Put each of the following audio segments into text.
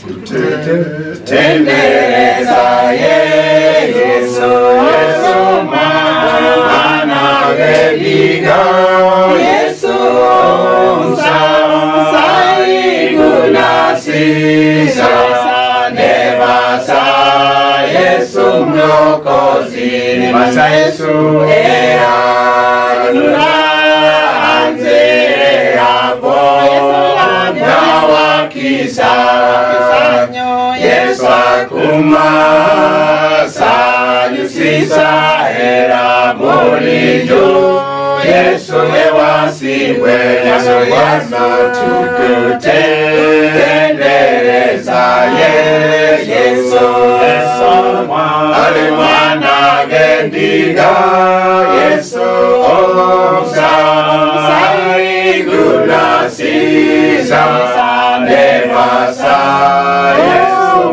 tutendereza Yesu, Yesu mwana wediga, Yesu msaigulasiza nebasa Yesu mlokozi nebasa Yesu era nuranze hapo nawakisa Yesu akumasa yusisa era mulijo Yesu ewasiwe Yesu Bwana tukutendereza Yesu ali mwana gendiga Yesu omsa saigulasiza nevasa Yesu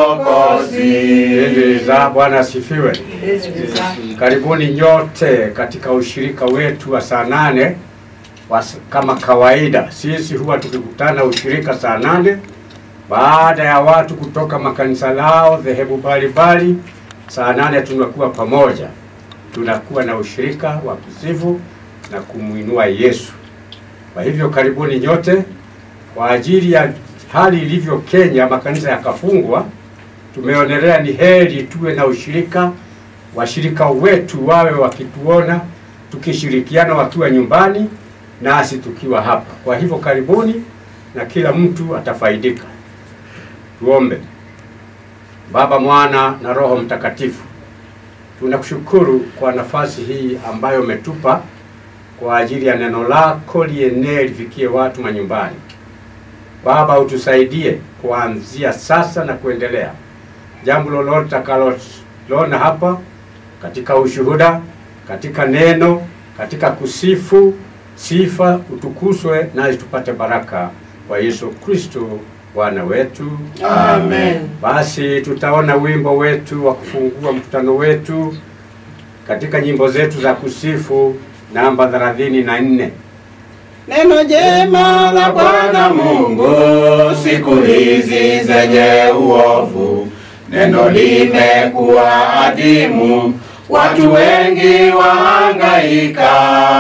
mlokozi za Bwana asifiwe. Karibuni nyote katika ushirika wetu wa saa nane wa, kama kawaida sisi huwa tukikutana ushirika saa nane baada ya watu kutoka makanisa lao dhehebu mbalimbali. Saa nane tunakuwa pamoja, tunakuwa na ushirika wa kusifu na kumwinua Yesu. Kwa hivyo karibuni nyote. Kwa ajili ya hali ilivyo Kenya, makanisa yakafungwa, tumeonelea ni heri tuwe na ushirika, washirika wetu wawe wakituona tukishirikiana wakiwa nyumbani nasi tukiwa hapa. Kwa hivyo karibuni, na kila mtu atafaidika. Tuombe. Baba, Mwana na Roho Mtakatifu, tunakushukuru kwa nafasi hii ambayo umetupa kwa ajili ya neno lako lienee lifikie watu manyumbani. Baba, utusaidie kuanzia sasa na kuendelea, jambo lolote takaloliona hapa katika ushuhuda, katika neno, katika kusifu, sifa utukuzwe, nasi tupate baraka kwa Yesu Kristo Bwana wetu. Amen. Basi tutaona wimbo wetu wa kufungua mkutano wetu katika nyimbo zetu za kusifu namba thelathini na nne. Neno jema la Bwana Mungu siku hizi zenye uovu, neno limekuwa adimu, watu wengi wahangaika,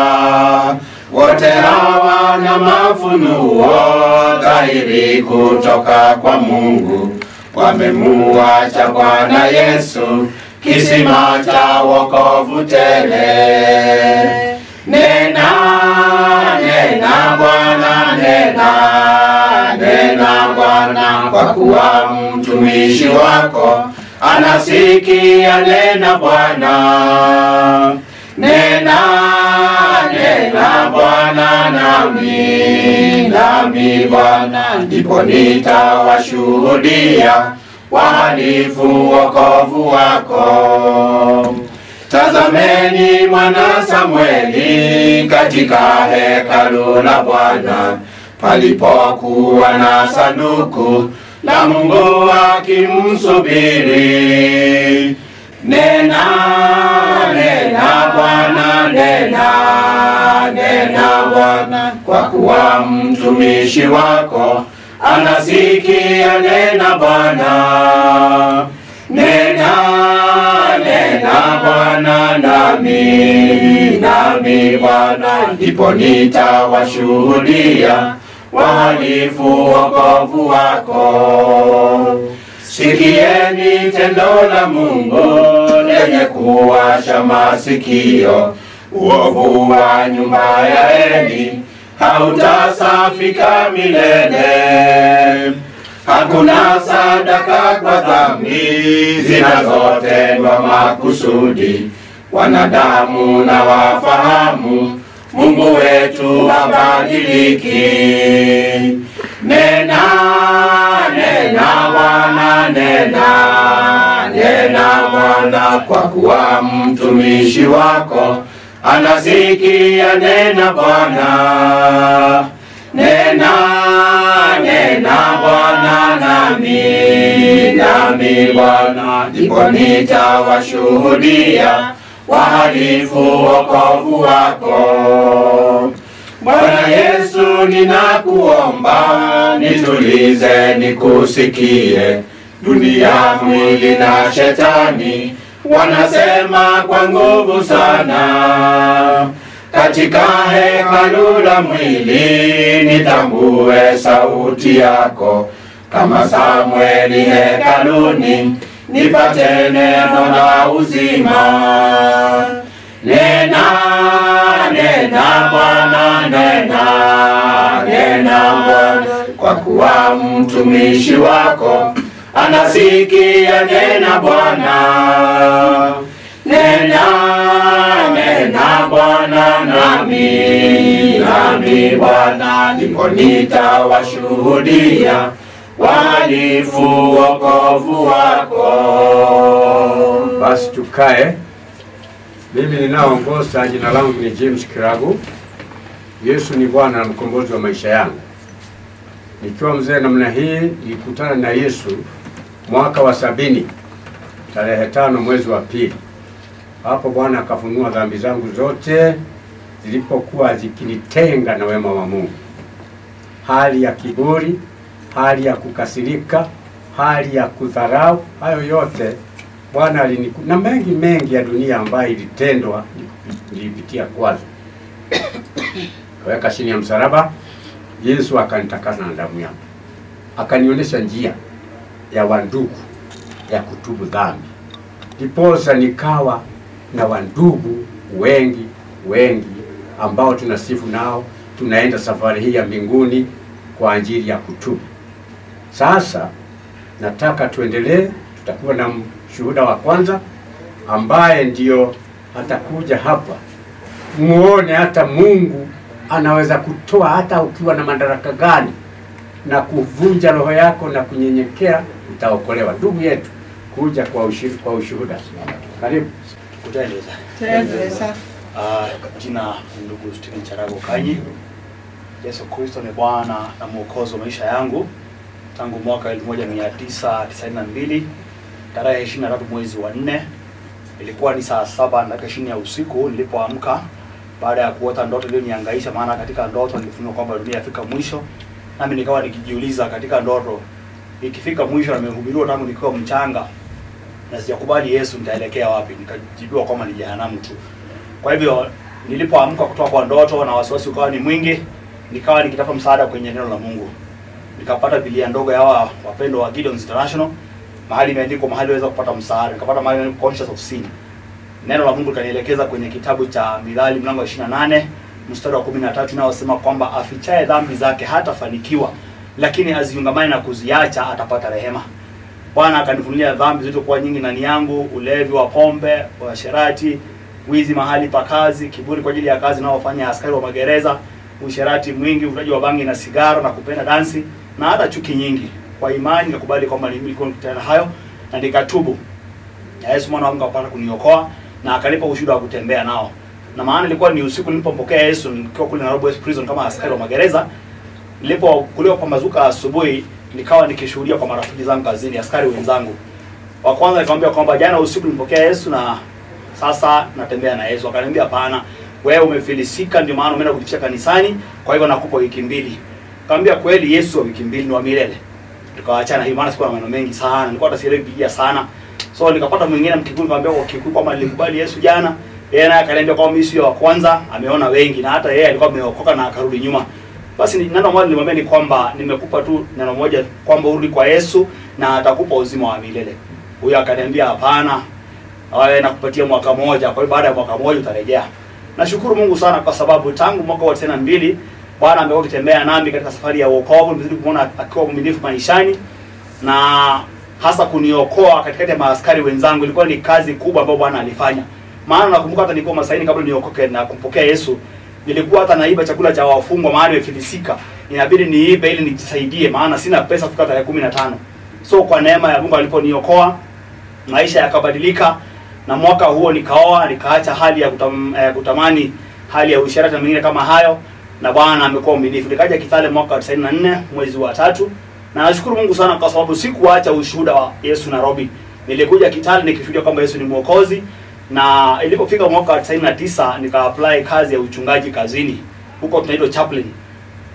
wote hawana mafunuo dhahiri kutoka kwa Mungu, wamemuacha Bwana Yesu, kisima cha wokovu tele. Nena, nena Bwana, nena, nena Bwana, kwa kuwa mtumishi wako anasikia. Nena Bwana, nena, nena Bwana, nami, nami Bwana, ndipo nitawashuhudia wahalifu wokovu wako. Tazameni mwana Samweli katika hekalu la Bwana palipokuwa na sanduku la Mungu akimsubiri. Nena, nena Bwana, nena, nena Bwana, kwa kuwa mtumishi wako anasikia. Nena Bwana, nena, nena Bwana, nami, nami Bwana, ndipo nitawashuhudia wahalifu wokovu wako. Sikieni tendo la Mungu lenye kuwasha masikio, uovu wa nyumba ya Eli hautasafika milele. Hakuna sadaka kwa dhambi zinazotendwa makusudi. Wanadamu na wafahamu Mungu wetu habadiliki. Nena, nena Bwana, nena, nena Bwana, kwa kuwa mtumishi wako anasikia. Nena Bwana, nena, nena Bwana, nami, nami Bwana, ndipo nitawashuhudia wahalifu wokovu wako. Bwana Yesu Yesu ninakuomba, nitulize nikusikie. Dunia, mwili na shetani wanasema kwa nguvu sana. Katika hekalu la mwili nitambue sauti yako, kama Samweli hekaluni, nipate neno la uzima. Nena, nena Bwana, nena, nena Bwana, kwa kuwa mtumishi wako anasikia. Nena Bwana, nena, nena Bwana, nami, nami Bwana, ndipo nitawashuhudia wahalifu wokovu wako. Basi tukae. Mimi ninaongoza, jina langu ni James Kiragu. Yesu ni Bwana na mkombozi wa maisha yangu. Nikiwa mzee namna hii, nilikutana na Yesu mwaka wa sabini tarehe tano mwezi wa pili. Hapo Bwana akafunua dhambi zangu zote zilipokuwa zikinitenga na wema wa Mungu, hali ya kiburi, hali ya kukasirika, hali ya kudharau, hayo yote Bwana aliniku na mengi mengi ya dunia ambayo ilitendwa nilipitia kwazo. Kaweka chini ya msalaba, Yesu akanitakasa na damu yake, akanionyesha njia ya wandugu ya kutubu dhambi, ndiposa nikawa na wandugu wengi wengi ambao tunasifu nao, tunaenda safari hii ya mbinguni kwa ajili ya kutubu. Sasa nataka tuendelee, tutakuwa na shuhuda wa kwanza ambaye ndio atakuja hapa, muone hata Mungu anaweza kutoa hata ukiwa na madaraka gani, na kuvunja roho yako na kunyenyekea, utaokolewa. Ndugu yetu, kuja kwa ushuhuda, kwa ushuhuda. Karibu. Kuteleza. Tereza. Ah, jina ni ndugu Steven Charago Kanyi. Yesu Kristo ni Bwana na Mwokozi wa maisha yangu tangu mwaka 1992 tarehe 23 mwezi wa 4 ilikuwa ni saa saba na dakika ishirini ya usiku nilipoamka baada ya kuota ndoto iliyonihangaisha, maana katika ndoto nilifunua kwamba dunia yafika mwisho, nami nikawa nikijiuliza katika ndoto, ikifika mwisho, nimehubiriwa tangu nikiwa mchanga na sijakubali Yesu, nitaelekea wapi? Nikajibiwa kwamba ni jehanamu tu. Kwa hivyo nilipoamka kutoka kwa ndoto na wasiwasi ukawa ni mwingi, nikawa nikitafuta msaada kwenye neno la Mungu. Nikapata Biblia ndogo ya hawa wapendwa wa Gideon's International, mahali imeandikwa mahali waweza kupata msaada. Nikapata mahali imeandikwa conscious of sin. Neno la Mungu likanielekeza kwenye kitabu cha Mithali mlango wa 28 mstari wa 13 unaosema kwamba afichaye dhambi zake hatafanikiwa, lakini aziungamane na kuziacha atapata rehema. Bwana akanifunulia dhambi zilizokuwa nyingi ndani yangu, ulevi wa pombe, uasherati, wizi mahali pa kazi, kiburi kwa ajili ya kazi naofanya askari wa magereza, usherati mwingi, uvutaji wa bangi na sigara na kupenda dansi na hata chuki nyingi. Kwa imani nikakubali kwamba nilikuwa nikutana hayo na nikatubu. Na Yesu mwana wa Mungu akapata kuniokoa na akanipa ushuhuda wa kutembea nao. Na maana ilikuwa ni usiku nilipompokea Yesu nikiwa kule Nairobi West Prison kama askari wa magereza. Nilipo kulipopambazuka asubuhi nikawa nikishuhudia kwa marafiki zangu kazini, askari wenzangu. Wa kwanza nikamwambia kwamba jana usiku nilipokea Yesu na sasa natembea na Yesu. Akaniambia hapana, wewe umefilisika, ndio maana umeenda kujificha kanisani, kwa hivyo nakupa wiki mbili. Nikamwambia kweli, Yesu wa wiki mbili ni wa milele. Tukaachana hiyo, maana sikuwa na maneno mengi sana, nilikuwa hata sielewi Biblia sana. So nikapata mwingine Mkikuyu, nikamwambia kwa Kikuyu kwamba nilikubali Yesu jana. Yeye naye akaniambia kwamba mimi sio wa kwanza, ameona wengi na hata yeye alikuwa ameokoka na akarudi nyuma. Basi ni- neno moja nilimwambia ni kwamba nimekupa tu neno moja kwamba urudi kwa Yesu na atakupa uzima wa milele. Huyo akaniambia hapana, wewe nakupatia mwaka mmoja, kwa hiyo baada ya mwaka mmoja utarejea. Nashukuru Mungu sana kwa sababu tangu mwaka wa 92 Bwana amekuwa akitembea nami katika safari ya wokovu, nimezidi kumwona akiwa mwaminifu maishani na hasa kuniokoa katikati ya maaskari wenzangu. Ilikuwa ni kazi kubwa ambayo Bwana alifanya. Maana nakumbuka hata nilikuwa masaini kabla niokoke na kumpokea Yesu, nilikuwa hata naiba chakula cha wafungwa mahali nimefilisika. Inabidi niibe ili nijisaidie, maana sina pesa kufika tarehe 15. So kwa neema ya Mungu aliponiokoa, maisha yakabadilika na mwaka huo nikaoa, nikaacha hali ya kutam, eh, kutamani hali ya usherati na mengine kama hayo, na Bwana amekuwa mwaminifu. Nikaja Kitale mwaka wa 94 mwezi wa tatu, na nashukuru Mungu sana kwa sababu sikuacha ushuhuda wa Yesu Nairobi. Nilikuja Kitale nikishuhudia kwamba Yesu ni Mwokozi, na ilipofika mwaka wa 99 nika apply kazi ya uchungaji kazini, huko tunaitwa chaplain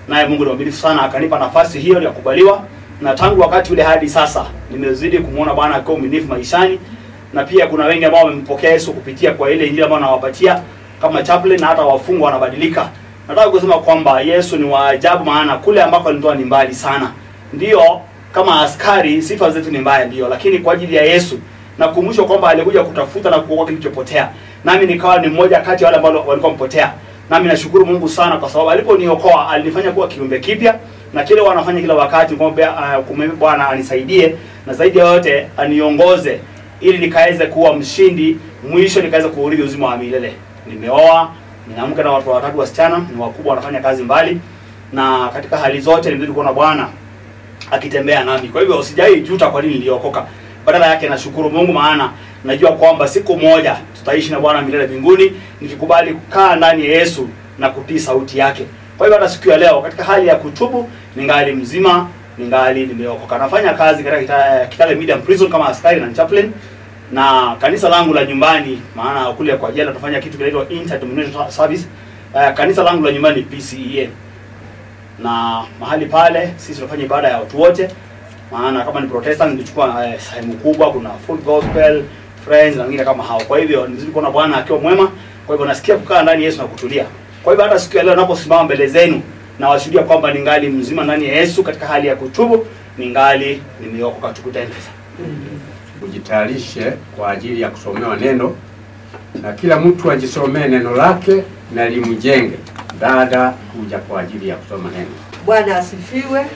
naye Mungu ni mwaminifu sana, akanipa nafasi hiyo ya kubaliwa, na tangu wakati ule hadi sasa nimezidi kumwona Bwana akiwa mwaminifu maishani, na pia kuna wengi ambao wamempokea Yesu kupitia kwa ile injili ambayo nawapatia kama chaplain, na hata wafungwa wanabadilika. Nataka kusema kwamba Yesu ni wa ajabu, maana kule ambako alinitoa ni mbali sana. Ndiyo, kama askari sifa zetu ni mbaya, ndio, lakini kwa ajili ya Yesu na kukumbushwa kwamba alikuja kutafuta na kuokoa kilichopotea, nami nikawa ni mmoja kati ya wale ambao walikuwa mpotea. Nami nashukuru Mungu sana kwa sababu aliponiokoa alinifanya kuwa kiumbe kipya, na kile wanafanya kila wakati ni kwamba uh, kumwomba Bwana anisaidie na zaidi ya yote aniongoze ili nikaweze kuwa mshindi, mwisho nikaweze kuurithi uzima wa milele. Nimeoa, nina mke na watu watatu wasichana, ni wakubwa, wanafanya kazi mbali, na katika hali zote nimezidi kuona Bwana akitembea nami. Kwa hivyo usijai juta kwa nini niliokoka. Badala yake nashukuru Mungu, maana najua kwamba siku moja tutaishi na Bwana milele mbinguni nikikubali kukaa ndani ya Yesu na kutii sauti yake. Kwa hivyo hata siku ya leo katika hali ya kutubu, ningali mzima, ningali nimeokoka. Nafanya kazi katika kita, Kitale Medium Prison kama askari na chaplain na kanisa langu la nyumbani, maana kule kwa jela tunafanya kitu kinaitwa interdenominational service. Uh, kanisa langu la nyumbani ni PCEA na mahali pale sisi tunafanya ibada ya watu wote, maana kama ni Protestant nilichukua eh, sehemu kubwa, kuna full gospel friends na wengine kama hao. Kwa hivyo nizidi kuona Bwana akiwa mwema. Kwa hivyo nasikia kukaa ndani ya Yesu na kutulia. Kwa hivyo hata siku ya leo ninaposimama mbele zenu na washuhudia kwamba ningali mzima ndani ya Yesu katika hali ya kutubu, ningali nimeokoka. Tukutane sasa. Ujitayarishe kwa ajili ya kusomewa neno, na kila mtu ajisomee neno lake na limjenge. Dada kuja kwa ajili ya kusoma neno. Bwana asifiwe.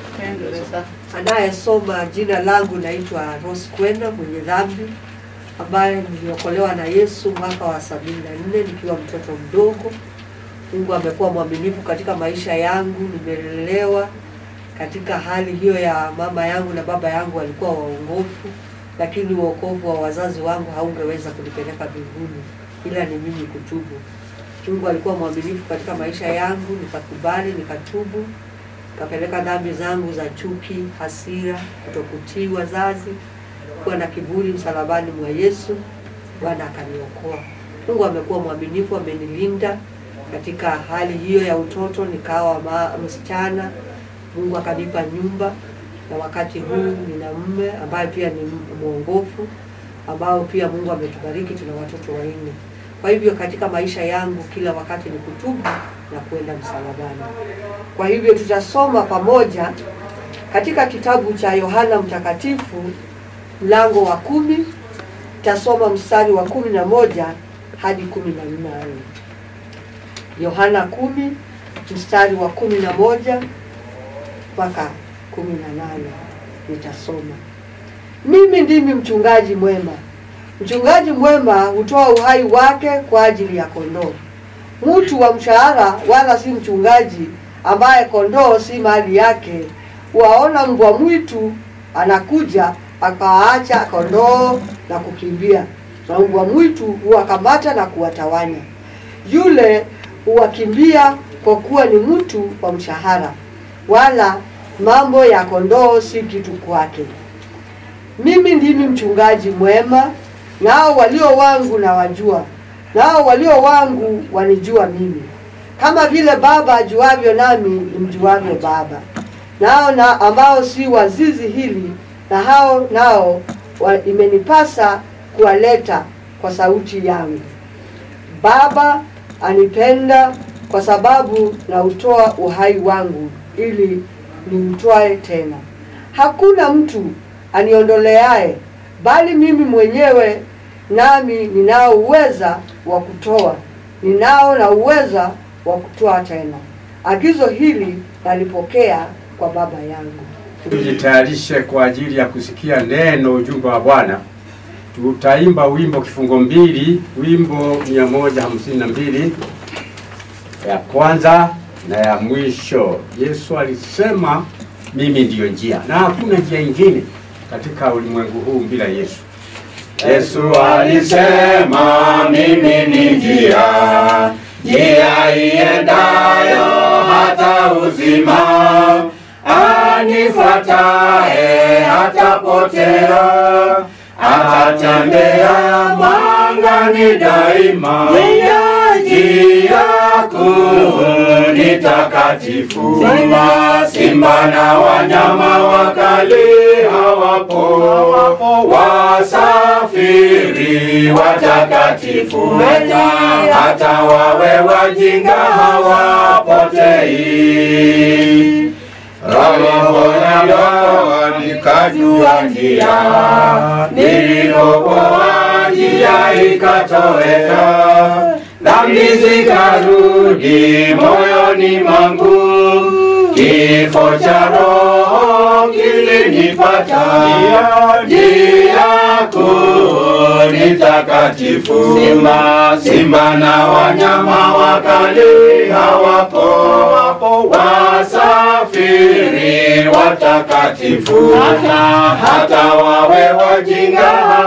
Anayesoma jina langu naitwa Rose Kwenda, mwenye dhambi ambaye niliokolewa na Yesu mwaka wa sabini na nne nikiwa mtoto mdogo. Mungu amekuwa mwaminifu katika maisha yangu, nimelelewa katika hali hiyo ya mama yangu na baba yangu walikuwa waongofu, lakini uokovu wa wazazi wangu haungeweza kunipeleka mbinguni, ila ni mimi kutubu. Mungu alikuwa mwaminifu katika maisha yangu, nikakubali, nikatubu, nikapeleka dhambi zangu za chuki, hasira, kutokutii wazazi, kuwa na kiburi msalabani mwa Yesu. Bwana akaniokoa. Mungu amekuwa mwaminifu, amenilinda katika hali hiyo ya utoto, nikawa ma, msichana. Mungu akanipa nyumba, na wakati huu nina mume ambaye pia ni mwongofu, ambao pia Mungu ametubariki, tuna watoto wanne. Kwa hivyo katika maisha yangu kila wakati ni kutubu na kwenda msalabani. Kwa hivyo tutasoma pamoja katika kitabu cha Yohana Mtakatifu mlango wa kumi, tutasoma mstari wa kumi na moja hadi kumi na nane. Yohana kumi mstari wa kumi na moja mpaka kumi na nane nitasoma. Mimi ndimi mchungaji mwema. Mchungaji mwema hutoa uhai wake kwa ajili ya kondoo. Mtu wa mshahara wala si mchungaji, ambaye kondoo si mali yake, waona mbwa mwitu anakuja, akawaacha kondoo na kukimbia, na mbwa mwitu huwakamata na kuwatawanya. Yule huwakimbia kwa kuwa ni mtu wa mshahara, wala mambo ya kondoo si kitu kwake. Mimi ndimi mchungaji mwema, nao walio wangu na wajua, nao walio wangu wanijua mimi, kama vile Baba ajuavyo nami nimjuavyo Baba. Nao na ambao si wa zizi hili, na hao nao wa, imenipasa kuwaleta kwa sauti yangu. Baba anipenda kwa sababu nautoa uhai wangu ili nimtwae tena. Hakuna mtu aniondoleaye, bali mimi mwenyewe nami ninao uweza wa kutoa, ninao na uweza wa kutoa tena. Agizo hili nalipokea kwa Baba yangu. Tujitayarishe kwa ajili ya kusikia neno, ujumbe wa Bwana. Tutaimba wimbo kifungo mbili, wimbo mia moja hamsini na mbili ya kwanza na ya mwisho. Yesu alisema mimi ndiyo njia, na hakuna njia ingine katika ulimwengu huu bila Yesu. Yesu alisema mimi ni njia, njia iendayo hata uzima. Anifuataye hatapotea, atatembea mwangani daima. Njia kuu ni ni takatifu. Simba, simba na wanyama wakali hawapo, wasafiri watakatifu, hata, hata wawe wajinga hawapotei. Roho yangu nikajua njia, nilipopoa njia ikatoweka, dhambi zikarudi moyoni mwangu, kifo cha roho kilinipata, njia kuu ni takatifu. Simba, simba na wanyama wakali hawapo, wasafiri watakatifu, hata, hata wawe wajinga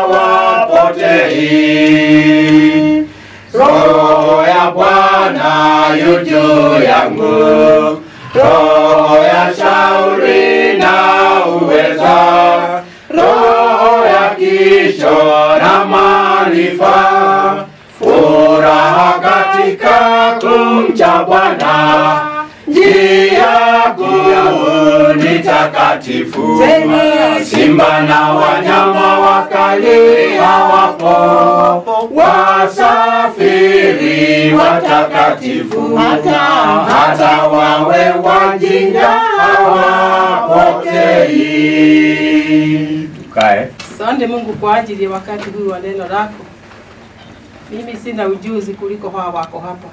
hawapotei. Roho ya Bwana yu juu yangu, roho ya shauri na uweza, roho ya kisho na maarifa, furaha katika kumcha Bwana, njia kuu ni takatifu. Simba na wanyama wakali hawapo, wasafiri watakatifu, hata, hata wawe wajinga hawapotei. Tukae. Asante Mungu kwa ajili ya wakati huu wa neno lako. Mimi sina ujuzi kuliko hawa wako hapa,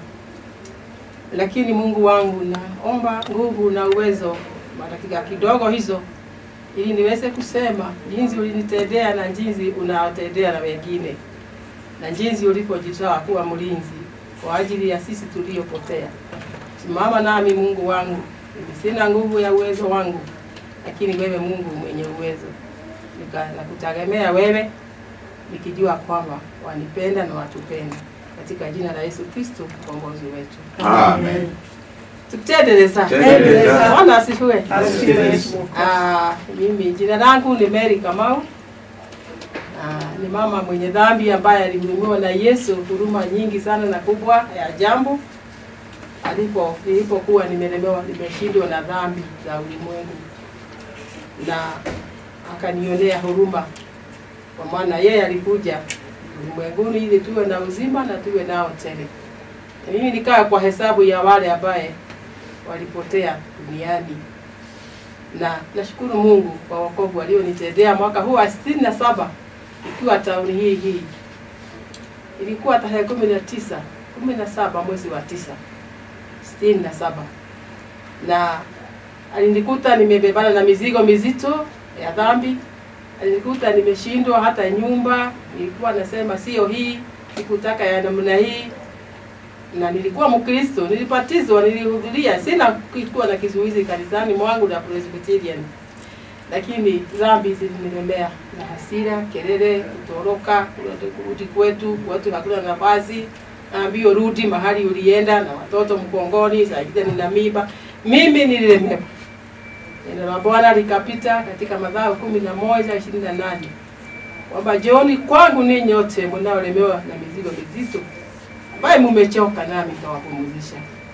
lakini Mungu wangu, naomba nguvu na uwezo wa dakika kidogo hizo, ili niweze kusema jinsi ulinitendea na jinsi unaotendea na wengine, na jinsi ulivyojitoa kuwa mlinzi kwa ajili ya sisi tuliopotea. Simama nami Mungu wangu, mimi sina nguvu ya uwezo wangu, lakini wewe Mungu mwenye uwezo Nika- nakutegemea wewe nikijua kwamba wanipenda na watupenda katika jina la Yesu Kristo mkombozi wetu. Amen. Tutendeleza. Tendeleza. Bwana asifiwe. Asifiwe. Ah, mimi jina langu ni Mary Kamau. Ah, ni mama mwenye dhambi ambaye alihurumiwa na Yesu huruma nyingi sana na kubwa ya jambo alipo nilipokuwa nimelemewa nimeshindwa na dhambi za ulimwengu na akanionea huruma, kwa maana yeye alikuja ulimwenguni ili tuwe na uzima na tuwe nao tele. Na mimi nikaa kwa hesabu ya wale ambaye walipotea duniani, na nashukuru Mungu kwa wokovu alionitendea mwaka huu wa sitini na saba ikiwa tauni hii hii. Ilikuwa tarehe kumi na tisa kumi na saba mwezi wa tisa sitini na saba na alinikuta nimebebana na mizigo mizito ya dhambi. Alinikuta nimeshindwa hata nyumba, nilikuwa nasema sio hii, sikutaka ya namna hii, na nilikuwa Mkristo, nilibatizwa, nilihudhuria, sina kuwa na kizuizi kanisani mwangu na Presbyterian, lakini dhambi zilinilemea na hasira, kelele, kutoroka, kurudi kwetu, kwetu hakuna nafasi, naambiwa rudi mahali ulienda na watoto mkongoni, saa ingine nina mimba. Mimi nililemewa. Neno la Bwana likapita katika Mathayo kumi na moja ishirini na nane kwamba njooni kwangu ninyi nyote mnaolemewa na mizigo mizito, ambaye mumechoka, nami nitawapumzisha.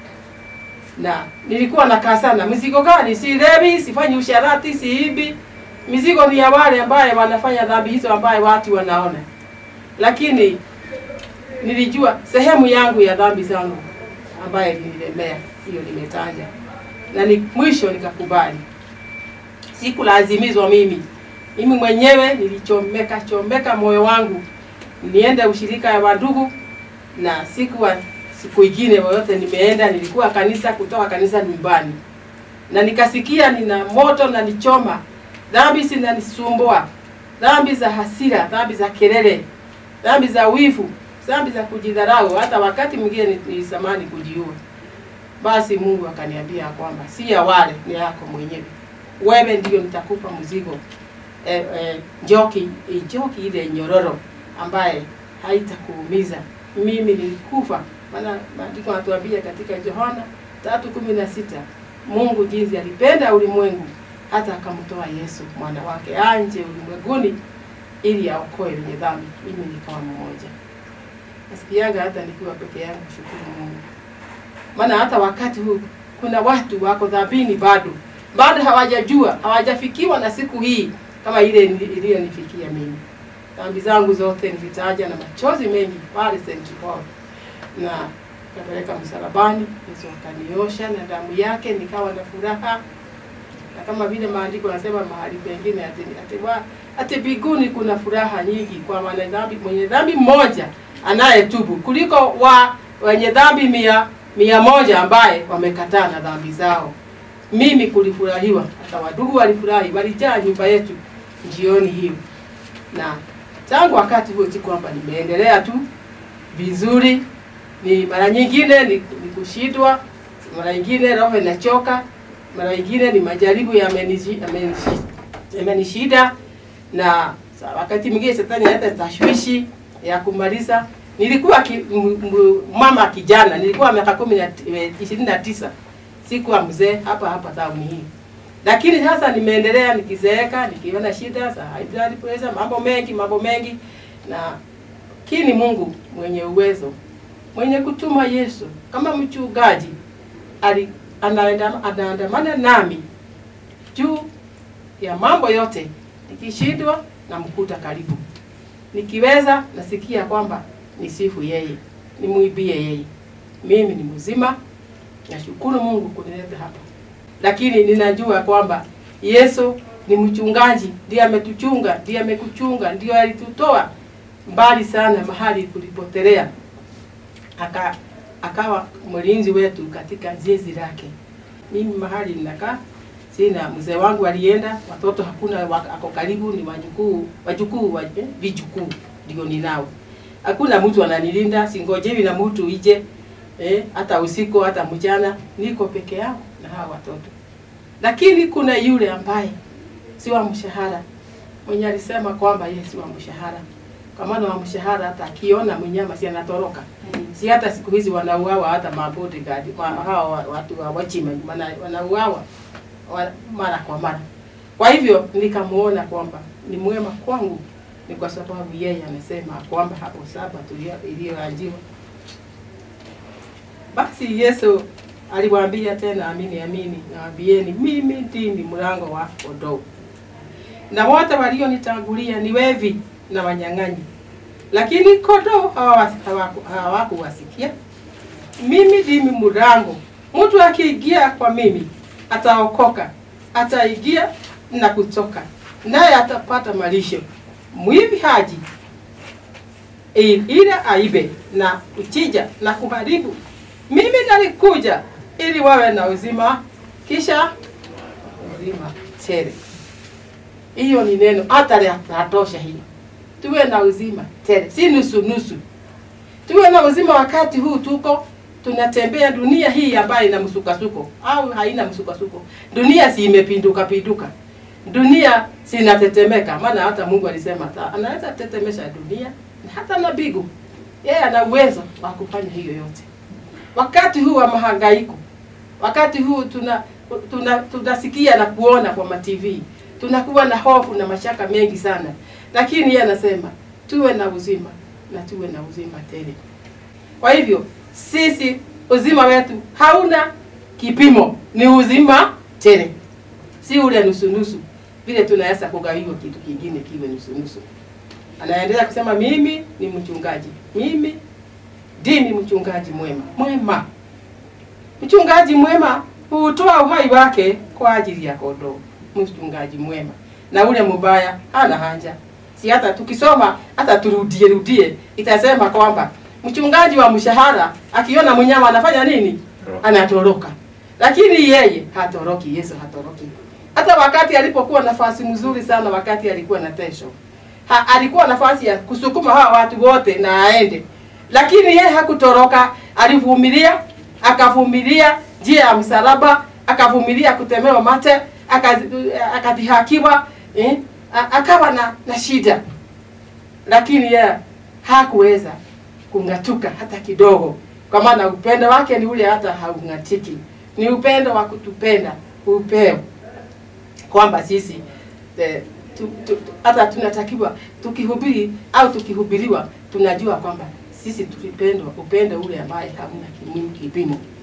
Na nilikuwa nakaa sana, mizigo gani? Silewi, sifanyi usharati, siibi. Mizigo ni ya wale ambaye wanafanya dhambi hizo ambaye watu wanaona, lakini nilijua sehemu yangu ya dhambi zangu ambaye ilinilemea, hiyo nimetaja, na ni mwisho nikakubali sikulazimizwa mimi mimi mwenyewe nilichomeka chomeka moyo wangu niende ushirika ya wandugu na sikuwa siku ingine yoyote nimeenda nilikuwa kanisa kutoka kanisa nyumbani na nikasikia nina moto na nichoma dhambi zinanisumbua dhambi za hasira dhambi za kelele dhambi za wivu dhambi za kujidharau hata wakati mwingine nilisamani kujiua basi mungu akaniambia kwamba si ya wale ni yako mwenyewe wewe ndio nitakupa mzigo eh, eh, njoki eh, njoki ile nyororo ambaye haitakuumiza mimi nilikufa maana maandiko yanatuambia katika Yohana tatu kumi na sita Mungu jinsi alipenda ulimwengu hata akamtoa Yesu mwana wake anje ulimwenguni ili aokoe wenye dhambi. Mimi nikawa mmoja. Nasikianga hata nikiwa peke yangu, shukuru Mungu, maana hata wakati huu kuna watu wako dhambini bado bado hawajajua hawajafikiwa na siku hii kama ile iliyonifikia mimi dhambi zangu zote nilitaja na machozi mengi pale St. Paul na kapeleka msalabani Yesu akaniosha na damu yake nikawa na furaha na kama vile maandiko yanasema mahali pengine ati ati, wa, ati biguni kuna furaha nyingi kwa mwenye dhambi mwenye dhambi mmoja anayetubu kuliko wa wenye dhambi mia mia moja ambaye wamekataa na dhambi zao. Mimi kulifurahiwa, hata wadugu walifurahi, walijaa nyumba yetu jioni hiyo, na tangu wakati huo si kwamba nimeendelea tu vizuri, ni mara nyingine ni, ni kushindwa, mara nyingine roho inachoka, mara nyingine ni majaribu yamenishi- yamenishi- yamenishida, na sa- wakati mwingine shetani analeta tashwishi ya kumaliza. Nilikuwa ki, m, m, mama kijana, nilikuwa miaka kumi na ti- eh, ishirini na tisa, sikuwa mzee hapa hapa tauni hii lakini sasa nimeendelea nikizeeka, nikiona shida za high blood pressure, mambo mengi mambo mengi, na kini Mungu mwenye uwezo mwenye kutuma Yesu kama mchungaji ali anaenda- anaandamana nami juu ya mambo yote, nikishindwa na mkuta karibu, nikiweza nasikia kwamba nisifu yeye, nimuibie yeye. Mimi ni mzima, nashukuru Mungu kunileta hapa lakini ninajua kwamba Yesu ni mchungaji, ndiye ametuchunga, ndiye amekuchunga, ndio alitutoa mbali sana mahali tulipotelea, aka akawa mlinzi wetu katika zizi lake. Mimi mahali ninakaa sina, mzee wangu alienda, watoto hakuna, wa- ako karibu, ni wajukuu, wajukuu, wa- eh, vijukuu ndio ninao. Hakuna mtu ananilinda, singojewi na mtu ije eh, hata usiku hata mchana, niko peke yangu na hawa watoto. Lakini kuna yule ambaye si wa mshahara, mwenye alisema kwamba yeye si wa mshahara, kwa maana wa mshahara hata akiona mnyama si anatoroka. Si hata siku hizi wanauawa hata mabodyguard ma, hawa wa- watu wa wachima maana wanauawa wa, mara kwa mara. Kwa hivyo nikamuona kwamba ni mwema kwangu, ni kwa sababu yeye amesema kwamba hapo saba tulio- iliyoanjiwa basi Yesu aliwaambia tena, amini amini nawaambieni, mimi ndimi mlango wa kondoo, na wote walionitangulia ni wevi na wanyang'anyi, lakini kondoo hawakuwasikia hawaku, hawakuwasikia. Mimi ndimi mlango, mtu akiingia kwa mimi ataokoka, ataingia na kutoka, naye atapata malisho. Mwivi haji ili aibe na kuchinja na kuharibu. Mimi nalikuja ili wawe na uzima, kisha uzima tele. Hiyo ni neno hata latosha hiyo, tuwe na uzima tele, si nusu nusu. Tuwe na uzima wakati huu tuko tunatembea dunia hii ambayo ina msukasuko au haina msukasuko. Dunia si imepinduka pinduka, dunia si inatetemeka, maana hata Mungu alisema ata- anaweza tetemesha dunia na hata na mbingu. Yeye ana uwezo wa kufanya hiyo yote. Wakati huu wa mahangaiko, wakati huu tuna tuna tunasikia na kuona kwa ma TV, tunakuwa na hofu na mashaka mengi sana, lakini yeye anasema tuwe na uzima na tuwe na uzima tele. Kwa hivyo sisi uzima wetu hauna kipimo, ni uzima tele, si ule nusu nusu vile tunaweza kugawiwa kitu kingine kiwe nusu nusu. Anaendelea kusema mimi ni mchungaji, mimi ndimi mchungaji mwema. Mwema, mchungaji mwema hutoa uhai wake kwa ajili ya kondoo. Mchungaji mwema, na ule mubaya hana haja. Si hata tukisoma hata turudie rudie, itasema kwamba mchungaji wa mshahara akiona mnyama anafanya nini? Anatoroka. Lakini yeye hatoroki, Yesu hatoroki. Hata wakati alipokuwa nafasi mzuri sana, wakati alikuwa na tesho ha, alikuwa nafasi ya kusukuma hawa watu wote na aende, lakini yeye hakutoroka. Alivumilia, akavumilia njia ya msalaba, akavumilia kutemewa mate, akazi- akadhihakiwa, eh, a- akawa na, na shida, lakini yeye hakuweza kung'atuka hata kidogo, kwa maana upendo wake ni ule hata haung'atiki, ni upendo wa kutupenda upeo kwamba sisi eh, tu, tu, hata tunatakiwa tukihubiri au tukihubiriwa tunajua kwamba sisi tulipendwa upendo ule ambaye hamna kimu- kipimo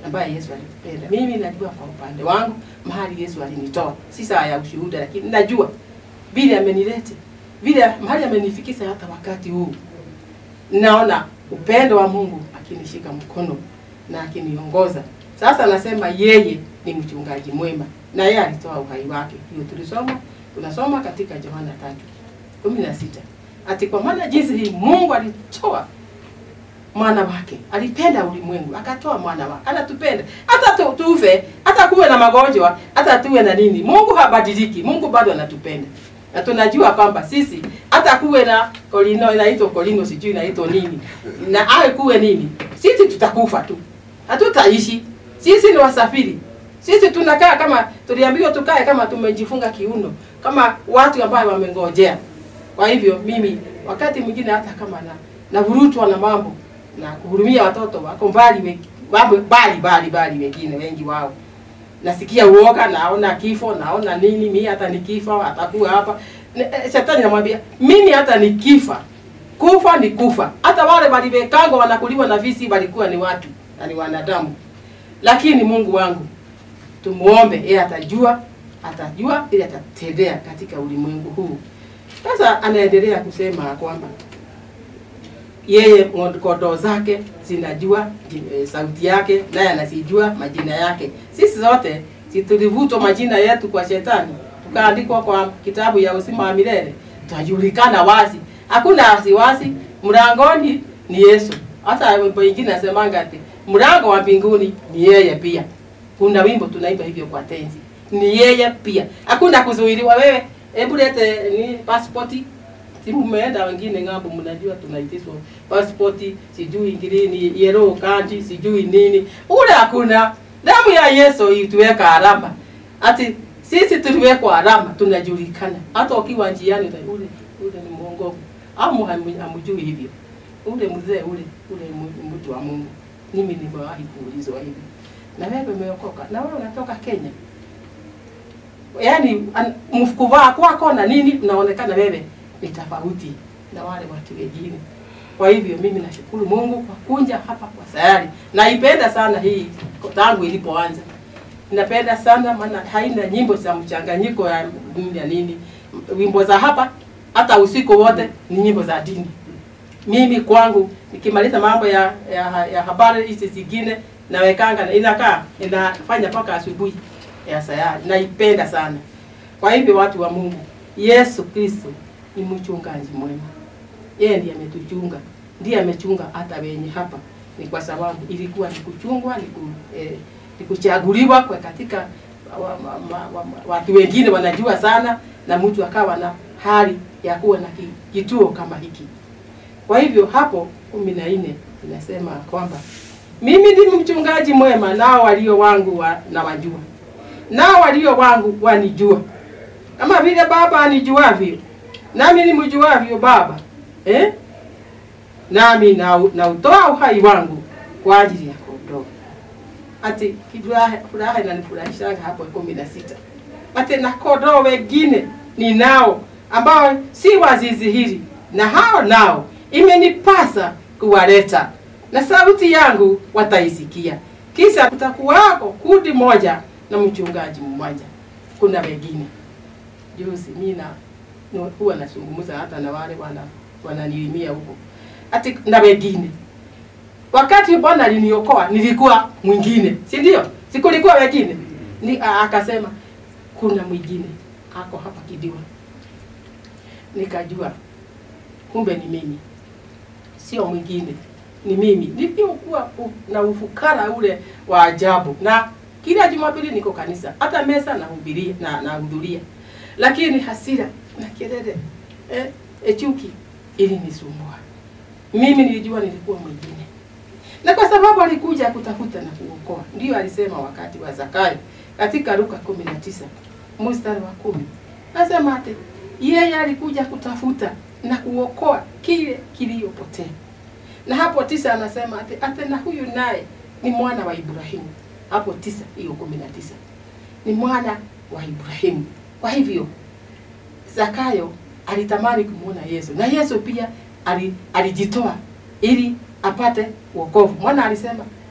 ambaye Yesu alitupenda. Mimi najua kwa upande wangu mahali Yesu alinitoa, si saa ya ushuhuda, lakini najua vile amenilete, vile mahali amenifikisha hata wakati huu. Naona upendo wa Mungu akinishika mkono na akiniongoza. Sasa nasema yeye ni mchungaji mwema na yeye alitoa uhai wake. Hiyo tulisoma, tunasoma katika Yohana tatu kumi na sita ati kwa maana jinsi hii Mungu alitoa mwana wake, alipenda ulimwengu akatoa mwana wake, anatupenda hata tu, tufe, hata kuwe na magonjwa, hata tuwe na nini, Mungu habadiliki. Mungu bado anatupenda na tunajua kwamba sisi hata kuwe na kolino inaitwa kolino sijui inaitwa nini na awe kuwe nini, sisi tutakufa tu, hatutaishi. Sisi ni wasafiri, sisi tunakaa kama tuliambiwa tukae kama tumejifunga kiuno, kama watu ambao wamengojea. Kwa hivyo mimi wakati mwingine hata kama na navurutwa na mambo na kuhurumia watoto wako mbali we- wabo- mbali mbali mbali, wengine wengi wao nasikia uoga, naona kifo, naona nini, mimi hata nikifa atakuwa hapa. Ne- eh, Shetani namwambia mimi hata nikifa, kufa ni kufa. Hata wale waliwekangwa wanakuliwa na visi walikuwa ni watu na ni wanadamu, lakini Mungu wangu tumuombe, yeye atajua, atajua ili atatendea katika ulimwengu huu. Sasa anaendelea kusema kwamba yeye ng'o- kondoo zake zinajua ji- eh, sauti yake, naye anasijua majina yake. Sisi zote si tulivutwa majina yetu kwa shetani, tukaandikwa kwa kitabu ya uzima wa milele, tutajulikana wazi, hakuna wasiwasi. Mlangoni ni Yesu. Hata wimbo ingine nasemanga ati mlango wa mbinguni ni yeye pia. Kuna wimbo tunaimba hivyo kwa tenzi, ni yeye pia, hakuna kuzuiliwa. Wewe hebu lete ni pasipoti si mmeenda wengine ng'ambo, mnajua tunaitishwa pasipoti, sijui green yellow card, sijui nini. Ule hakuna. Damu ya Yesu ituweka alama, ati sisi tuliwekwa alama, tunajulikana. Hata ukiwa njiani uta- ule ule ni mwongofu au hamu- hamjui hivyo. Ule mzee ule ule ni mtu wa Mungu. Mimi nimewahi kuulizwa hivi, na wewe umeokoka, na wewe unatoka Kenya, yaani an- mkuvaa kwako na nini, unaonekana wewe ni tofauti na wale watu wengine. Kwa hivyo mimi nashukuru Mungu kwa kunja hapa kwa sayari. Naipenda sana hii tangu ilipoanza. Napenda sana maana haina nyimbo za mchanganyiko ya nini ya nini. Wimbo za hapa hata usiku wote ni nyimbo za dini. Mimi kwangu nikimaliza mambo ya, ya, ya habari hizi zingine nawekanga inakaa inafanya mpaka asubuhi ya sayari. Naipenda sana. Kwa hivyo watu wa Mungu, Yesu Kristo ni mchungaji mwema. Yeye ndiye ametuchunga, ndiye amechunga hata wenye hapa. Ni kwa sababu ilikuwa ni kuchungwa, ni, ku, eh, ni kuchaguliwa kwa katika wa, wa, wa, wa, watu wengine wanajua sana, na mtu akawa na hali ya kuwa na ki- kituo kama hiki. Kwa hivyo hapo kumi na nne inasema kwamba mimi ni mchungaji mwema, nao walio wangu wa, na wajua, nao walio wangu wanijua, kama vile Baba anijuavyo, nami nimjuavyo Baba eh? nami na nautoa uhai wangu kwa ajili ya kondoo. Ati furaha furaha inanifurahisha hapo kumi na sita. Ati na kondoo wengine ninao ambao si wa zizi hili, na hao nao imenipasa kuwaleta, na sauti yangu wataisikia. Kisha kutakuwako kundi moja na mchungaji mmoja. Kuna wengine juzi mimi na no- huwa nazungumza hata na wale wana wananilimia huko ati na wengine. Wakati Bwana aliniokoa nilikuwa mwingine, si ndio? Sikulikuwa wengine. Ni, a- akasema kuna mwingine ako hapa Kidiwa. Nikajua kumbe ni mimi, sio mwingine, ni mimi. Niliokuwa u- na ufukara ule wa ajabu, na kila Jumapili niko kanisa, hata mesa nahubiria na nahudhuria, lakini hasira na kelele eh, eh, chuki ilinisumbua. Mimi nilijua nilikuwa mwingine, na kwa sababu alikuja kutafuta na kuokoa, ndiyo alisema wakati wa Zakayo katika Luka kumi na tisa mstari wa kumi nasema ati yeye alikuja kutafuta na kuokoa kile kiliyopotea. Na hapo tisa anasema ati, ati na huyu naye ni mwana wa Ibrahimu. Hapo tisa hiyo kumi na tisa ni mwana wa Ibrahimu. Kwa hivyo Zakayo alitamani kumwona Yesu na Yesu pia ali, alijitoa ili apate wokovu. Mwana alisema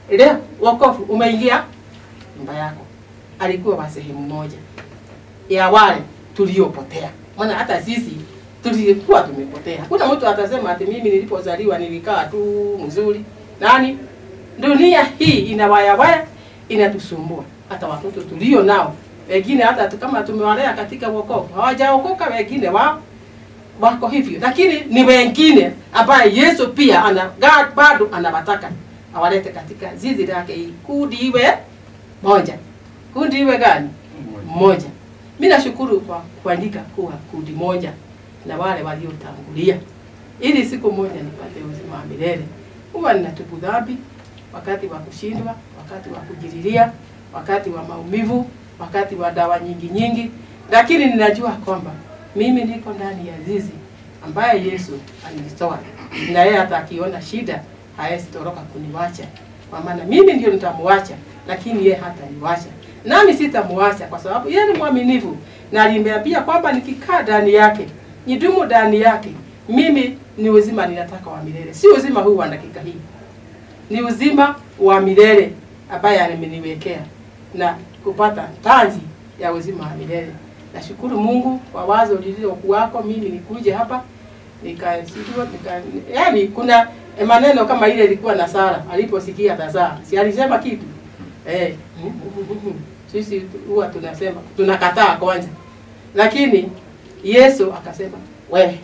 leo wokovu umeingia nyumba yako. Alikuwa wa sehemu moja ya wale tuliopotea, maana hata sisi tulikuwa tumepotea. Hakuna mtu atasema ati mimi nilipozaliwa nilikaa tu mzuri. Nani? Dunia hii ina waya waya, inatusumbua. Hata watoto tulio nao wengine, hata tu- kama tumewalea katika wokovu, hawajaokoka wengine wao wako hivyo, lakini ni wengine ambaye Yesu pia ana God bado anawataka awalete katika zizi lake, ili kundi iwe moja. Kundi iwe gani? Moja. Mimi nashukuru kwa kuandika kuwa kundi moja na wale waliotangulia, ili siku moja nipate uzima wa milele. Huwa ninatubu dhambi wakati wa kushindwa, wakati wa kujililia, wakati wa maumivu, wakati wa dawa nyingi nyingi, lakini ninajua kwamba mimi niko ndani ya zizi ambaye Yesu alinitoa, na yeye hata akiona shida hawezi toroka kuniwacha, kwa maana mimi ndio nitamwacha, lakini yeye hataniwacha, nami sitamwacha kwa sababu yeye ni mwaminifu, na aliniambia kwamba nikikaa ndani yake, nidumu ndani yake, mimi ni uzima ninataka wa milele, si uzima huu wa dakika hii, ni uzima wa milele ambaye ameniwekea na kupata taji ya uzima wa milele. Nashukuru Mungu kwa wazo lililokuwako mimi nikuje hapa nikasikiwa nika, yani kuna maneno kama ile ilikuwa na Sara aliposikia tazaa, si alisema kitu eh, sisi huwa tunasema tunakataa kwanza, lakini Yesu akasema wewe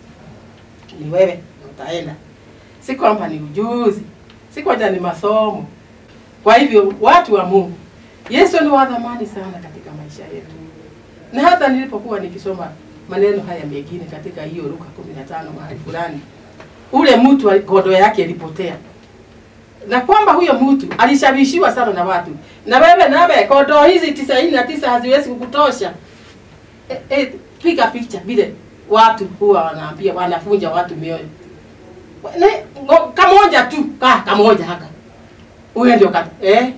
ni wewe utaenda, si kwamba ni ujuzi, si kwamba ni masomo. Kwa hivyo watu wa Mungu, Yesu ni wa thamani sana katika maisha yetu na hata nilipokuwa nikisoma maneno haya mengine katika hiyo Luka 15 mahali fulani, ule mtu ali- godo yake ilipotea, na kwamba huyo mtu alishawishiwa sana na watu, na wewe nawe godo hizi tisaini na tisa haziwezi kukutosha. E, e, piga picha vile watu huwa wanaambia wanafunja watu mioyo ne, ngo- kamoja tu ka kamoja haka huyo ndio kat, eh,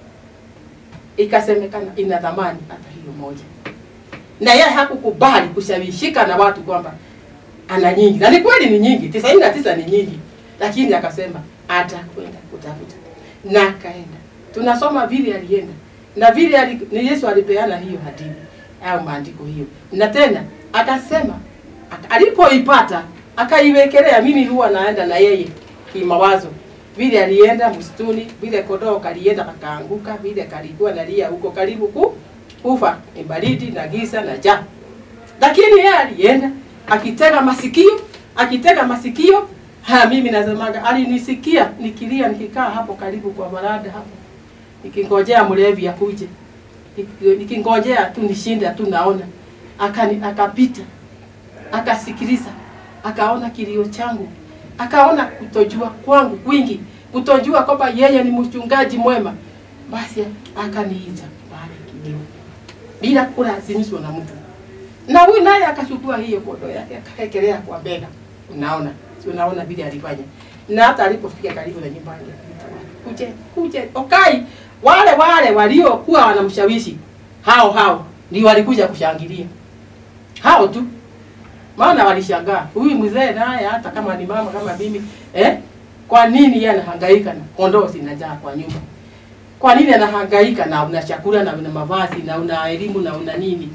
ikasemekana ina thamani hata hiyo moja na yeye hakukubali kushawishika na watu kwamba ana nyingi, na ni kweli ni nyingi, tisaini na tisa ni nyingi, lakini akasema atakwenda kutafuta, na akaenda. Tunasoma vile alienda na vile ali, ni Yesu alipeana hiyo hadithi au maandiko hiyo, na tena akasema aka- alipoipata akaiwekelea. Mimi huwa naenda na yeye kimawazo, vile alienda msituni, vile kodoo kalienda kakaanguka, vile kalikuwa nalia huko karibu ku kufa, ni baridi na giza na njaa, lakini yeye alienda akitega masikio, akitega masikio. Ha, mimi nasemaga alinisikia nikilia, nikikaa hapo karibu kwa marada hapo, nikingojea mlevi akuje, Niki- nikingojea tu nishinde tu naona, akani akapita akasikiliza, akaona kilio changu, akaona kutojua kwangu kwingi, kutojua kwamba yeye ni mchungaji mwema, basi akaniita pale kilio bila kulazimishwa na mtu, na huyu naye akachukua hiyo kodo yake akaekelea kwa bega. Unaona, si unaona vile alifanya, na hata alipofika karibu na nyumbani akaita watu, kuje kuje, okai wale wale waliokuwa wanamshawishi hao hao ndio walikuja kushangilia hao tu, maana walishangaa huyu mzee naye, hata kama ni mama kama mimi eh, kwa nini yeye anahangaika na kondoo zinajaa kwa nyumba? Kwa nini anahangaika na una chakula na una mavazi na una elimu na una nini?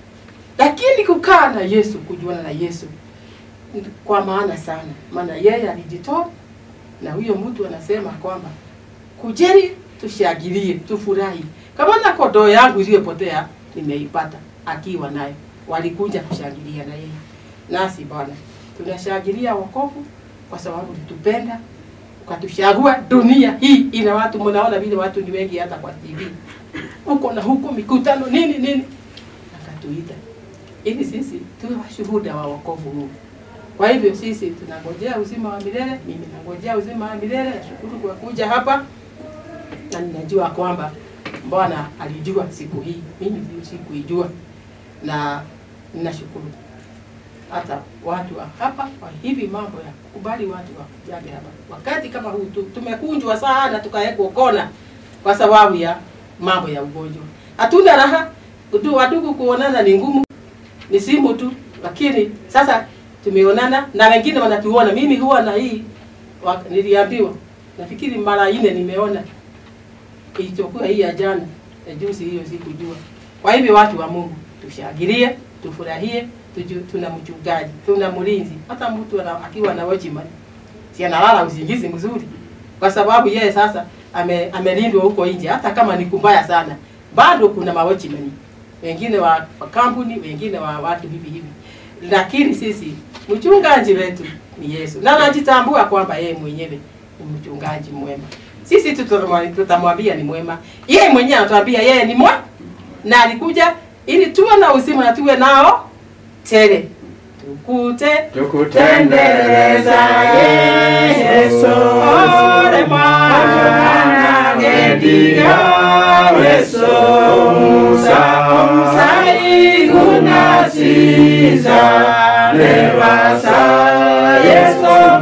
Lakini kukaa na Yesu, kujuana na Yesu kwa maana sana, maana yeye alijitoa, na huyo mtu anasema kwamba kujeni, tushangilie, tufurahi kama na kondoo yangu iliyopotea nimeipata, akiwa naye walikuja kushangilia na yeye. Nasi Bwana tunashangilia wokovu kwa sababu ulitupenda ukatuchagua. Dunia hii ina watu, mnaona vile watu ni wengi, hata kwa TV huko na huko, mikutano nini nini, akatuita ili sisi tuwe washuhuda wa wokovu huu. Kwa hivyo sisi tunangojea uzima wa milele. Mimi nangojea uzima wa milele. Nashukuru kwa kuja hapa, na ninajua kwamba Bwana alijua siku hii, mimi ndio sikuijua, na ninashukuru hata watu wa hapa kwa hivi mambo ya kubali watu wakujage hapa wakati kama huu tu, tumekunjwa sana tukawekwa kona kwa sababu ya mambo ya ugonjwa. Hatuna raha tu, wadugu kuonana ni ngumu, ni simu tu, lakini sasa tumeonana na wengine wanatuona. Mimi huwa na hii wa, niliambiwa nafikiri mara nne nimeona ilichokuwa hii ya jana ya juzi, hiyo sikujua. Kwa hivyo watu wa Mungu tushangilie, tufurahie, tuju, tuna mchungaji, tuna mlinzi. Hata mtu ana- akiwa na watchman si analala usingizi mzuri, kwa sababu yeye sasa ame, amelindwa huko nje. Hata kama ni kumbaya sana, bado kuna mawatchman wengine wa, wa kampuni, wengine wa watu hivi hivi, lakini sisi mchungaji wetu ni Yesu, na anajitambua kwamba yeye mwenyewe ni mchungaji mwema. Sisi tutamwa- tutamwambia ni mwema, yeye mwenyewe anatuambia yeye ni mwema, na alikuja ili tuwe na uzima na tuwe nao tele, tukute tukutendeleza Yesu Ore mwana gediga weso musa saiguna siza lewasa Yesu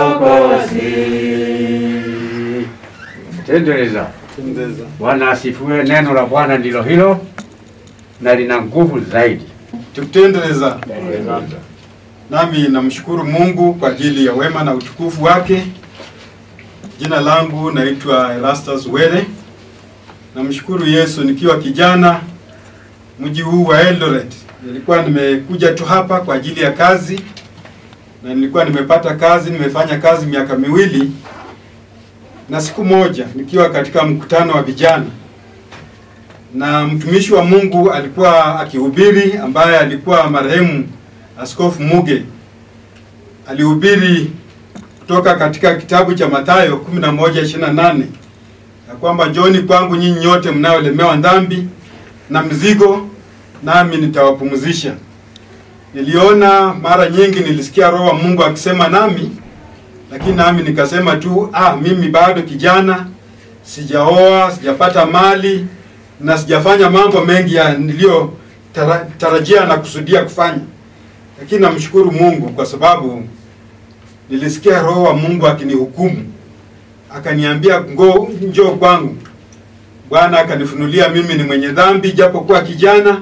mlokozi tendeleza Bwana asifiwe. Neno la Bwana ndilo hilo na lina nguvu zaidi. Tukutendeleza. Nami namshukuru Mungu kwa ajili ya wema na utukufu wake. Jina langu naitwa Erastus Were. Namshukuru Yesu nikiwa kijana mji huu wa Eldoret. Nilikuwa nimekuja tu hapa kwa ajili ya kazi na nilikuwa nimepata kazi, nimefanya kazi miaka miwili, na siku moja nikiwa katika mkutano wa vijana na mtumishi wa Mungu alikuwa akihubiri, ambaye alikuwa marehemu Askofu Muge. Alihubiri kutoka katika kitabu cha Mathayo 11:28 ya kwamba njooni kwangu nyinyi nyote mnaolemewa dhambi na mzigo, nami nitawapumzisha. Niliona mara nyingi, nilisikia Roho wa Mungu akisema nami, lakini nami nikasema tu ah, mimi bado kijana, sijaoa, sijapata mali na sijafanya mambo mengi ya niliyo tara- tarajia na kusudia kufanya, lakini namshukuru Mungu kwa sababu nilisikia Roho wa Mungu akinihukumu, akaniambia ngo, njoo kwangu. Bwana akanifunulia mimi ni mwenye dhambi, japokuwa kijana,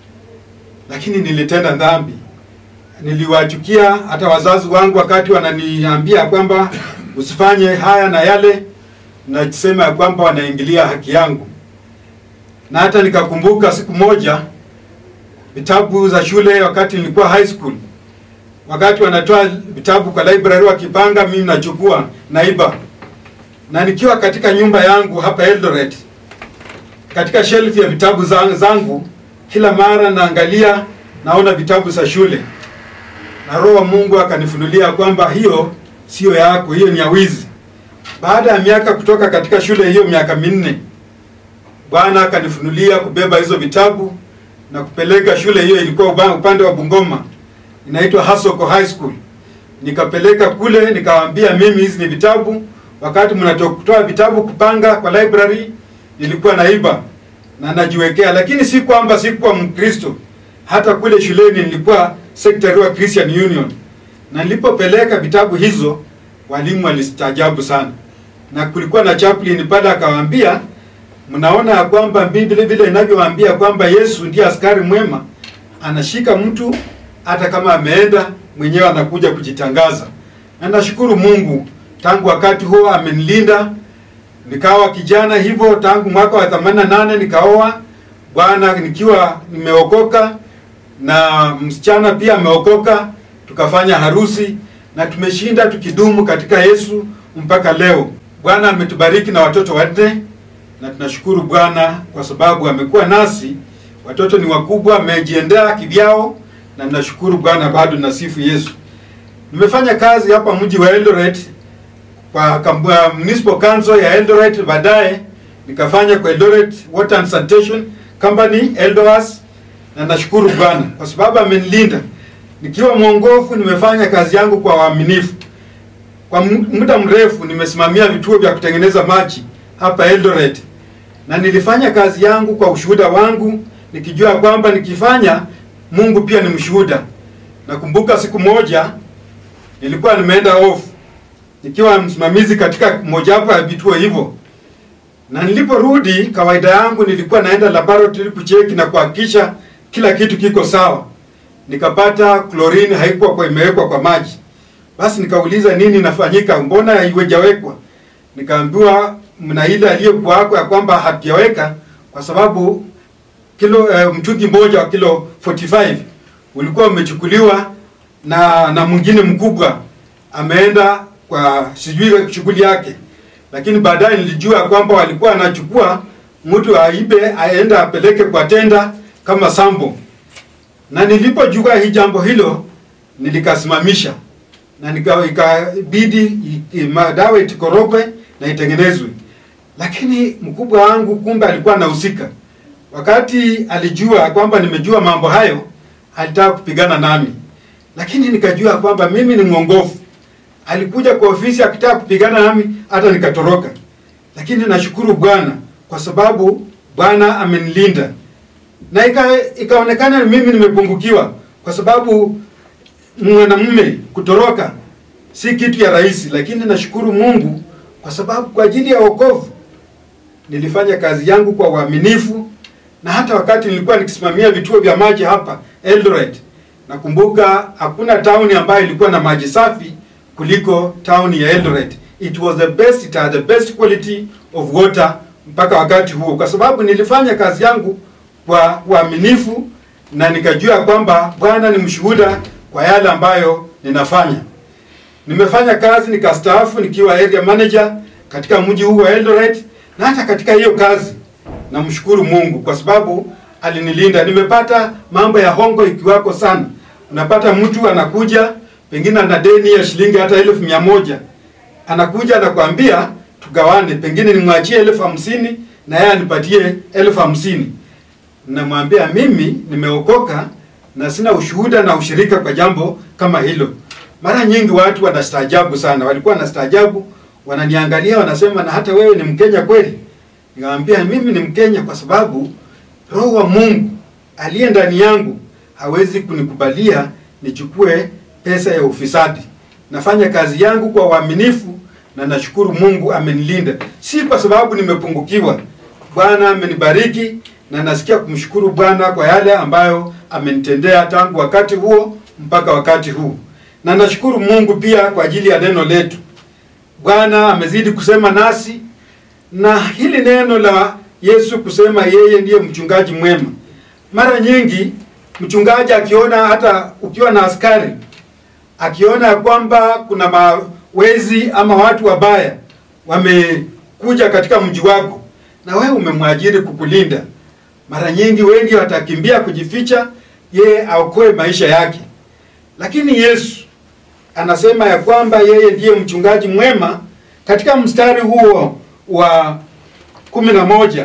lakini nilitenda dhambi. Niliwachukia hata wazazi wangu wakati wananiambia kwamba usifanye haya na yale, nasema ya kwamba wanaingilia haki yangu na hata nikakumbuka siku moja vitabu za shule wakati nilikuwa high school, wakati wanatoa vitabu kwa library wakipanga, mimi nachukua naiba, na nikiwa katika nyumba yangu hapa Eldoret, katika shelf ya vitabu za- zangu, kila mara naangalia, naona vitabu za shule, na Roho wa Mungu akanifunulia kwamba hiyo sio yako, hiyo ni ya wizi. Baada ya miaka kutoka katika shule hiyo, miaka minne Bwana akanifunulia kubeba hizo vitabu na kupeleka shule hiyo, ilikuwa uba- upande wa Bungoma, inaitwa Hasoko High School. Nikapeleka kule, nikawaambia mimi hizi ni vitabu. Wakati mnatoa vitabu kupanga kwa library, nilikuwa naiba na najiwekea, lakini si kwamba sikuwa Mkristo. Hata kule shuleni nilikuwa secretary wa Christian Union, na nilipopeleka vitabu hizo, walimu walistaajabu sana, na kulikuwa na chaplain pale akawaambia mnaona ya kwamba Biblia vile inavyowaambia kwamba Yesu ndiye askari mwema, anashika mtu hata kama ameenda mwenyewe, anakuja kujitangaza. Na nashukuru Mungu, tangu wakati huo amenilinda, nikawa kijana hivyo. Tangu mwaka wa 88 nikaoa bwana, nikiwa nimeokoka na msichana pia ameokoka, tukafanya harusi na tumeshinda tukidumu katika Yesu mpaka leo. Bwana ametubariki na watoto wanne na tunashukuru Bwana kwa sababu amekuwa nasi. Watoto ni wakubwa, wamejiendea kivyao, na ninashukuru Bwana, bado nasifu Yesu. Nimefanya kazi hapa mji wa Eldoret kwa kambu- uh, municipal council ya Eldoret, baadaye nikafanya kwa Eldoret Water and Sanitation Company Eldoas, na nashukuru Bwana kwa sababu amenilinda nikiwa mwongofu. Nimefanya kazi yangu kwa uaminifu kwa mu- muda mrefu. Nimesimamia vituo vya kutengeneza maji hapa Eldoret na nilifanya kazi yangu kwa ushuhuda wangu nikijua kwamba nikifanya Mungu pia ni mshuhuda. Nakumbuka siku moja nilikuwa nimeenda off nikiwa msimamizi katika mojawapo ya vituo hivyo, na niliporudi, kawaida yangu nilikuwa naenda laboratory kucheki na kuhakikisha kila kitu kiko sawa. Nikapata chlorine haikuwa kwa imewekwa kwa maji. Basi nikauliza nini inafanyika, mbona haiwejawekwa? Nikaambiwa mna ile aliyokuwako ya kwamba hatujaweka kwa sababu kilo eh, mtungi mmoja wa kilo 45 ulikuwa umechukuliwa na na mwingine mkubwa ameenda kwa sijui shughuli yake, lakini baadaye nilijua kwamba walikuwa anachukua mtu aibe aende apeleke kwa tenda kama sambo, na nilipojua hii jambo hilo nilikasimamisha na nika- ikabidi i- i- madawa itikorogwe na itengenezwe, lakini mkubwa wangu kumbe alikuwa anahusika. Wakati alijua kwamba nimejua mambo hayo, alitaka kupigana nami, lakini nikajua kwamba mimi ni mwongofu. Alikuja kwa ofisi akitaka kupigana nami, hata nikatoroka. Lakini nashukuru Bwana kwa sababu Bwana amenilinda na ika, ikaonekana mimi nimepungukiwa kwa sababu mwanamume kutoroka si kitu ya rahisi, lakini nashukuru Mungu kwa sababu kwa ajili ya wokovu nilifanya kazi yangu kwa uaminifu, na hata wakati nilikuwa nikisimamia vituo vya maji hapa Eldoret, nakumbuka hakuna town ambayo ilikuwa na maji safi kuliko town ya Eldoret. It was the best, it had the best quality of water mpaka wakati huo, kwa sababu nilifanya kazi yangu kwa uaminifu na nikajua kwamba Bwana ni mshuhuda kwa yale ambayo ninafanya. Nimefanya kazi nikastaafu nikiwa area manager katika mji huu wa Eldoret, na hata katika hiyo kazi namshukuru Mungu kwa sababu alinilinda. Nimepata mambo ya hongo ikiwako sana. Unapata mtu anakuja pengine ana deni ya shilingi hata elfu mia moja anakuja anakwambia tugawane, pengine nimwachie elfu hamsini na yeye anipatie elfu hamsini namwambia mimi nimeokoka na sina ushuhuda na ushirika kwa jambo kama hilo. Mara nyingi watu wanastaajabu sana, walikuwa wanastaajabu, wananiangalia wanasema, na hata wewe ni Mkenya kweli? Nikamwambia mimi ni Mkenya kwa sababu Roho wa Mungu aliye ndani yangu hawezi kunikubalia nichukue pesa ya ufisadi. Nafanya kazi yangu kwa uaminifu na nashukuru Mungu amenilinda, si kwa sababu nimepungukiwa. Bwana amenibariki na nasikia kumshukuru Bwana kwa yale ambayo amenitendea tangu wakati huo mpaka wakati huu, na nashukuru Mungu pia kwa ajili ya neno letu. Bwana amezidi kusema nasi na hili neno la Yesu kusema yeye ndiye mchungaji mwema. Mara nyingi mchungaji akiona, hata ukiwa na askari akiona ya kwamba kuna mawezi ama watu wabaya wamekuja katika mji wako na wewe umemwajiri kukulinda, mara nyingi wengi watakimbia kujificha, yeye aokoe maisha yake. Lakini Yesu anasema ya kwamba yeye ndiye mchungaji mwema katika mstari huo wa kumi na moja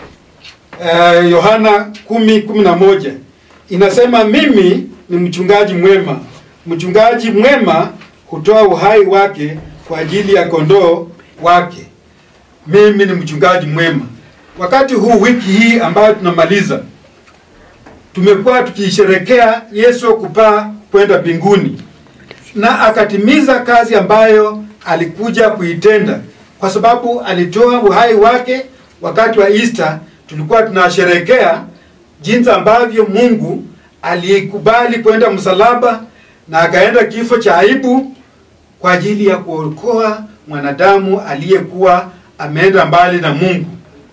eh, Yohana kumi kumi na moja inasema mimi ni mchungaji mwema. Mchungaji mwema hutoa uhai wake kwa ajili ya kondoo wake. Mimi ni mchungaji mwema. Wakati huu wiki hii ambayo tunamaliza, tumekuwa tukisherekea Yesu kupaa kwenda mbinguni, na akatimiza kazi ambayo alikuja kuitenda, kwa sababu alitoa uhai wake. Wakati wa Easter tulikuwa tunasherekea jinsi ambavyo Mungu alikubali kwenda msalaba na akaenda kifo cha aibu kwa ajili ya kuokoa mwanadamu aliyekuwa ameenda mbali na Mungu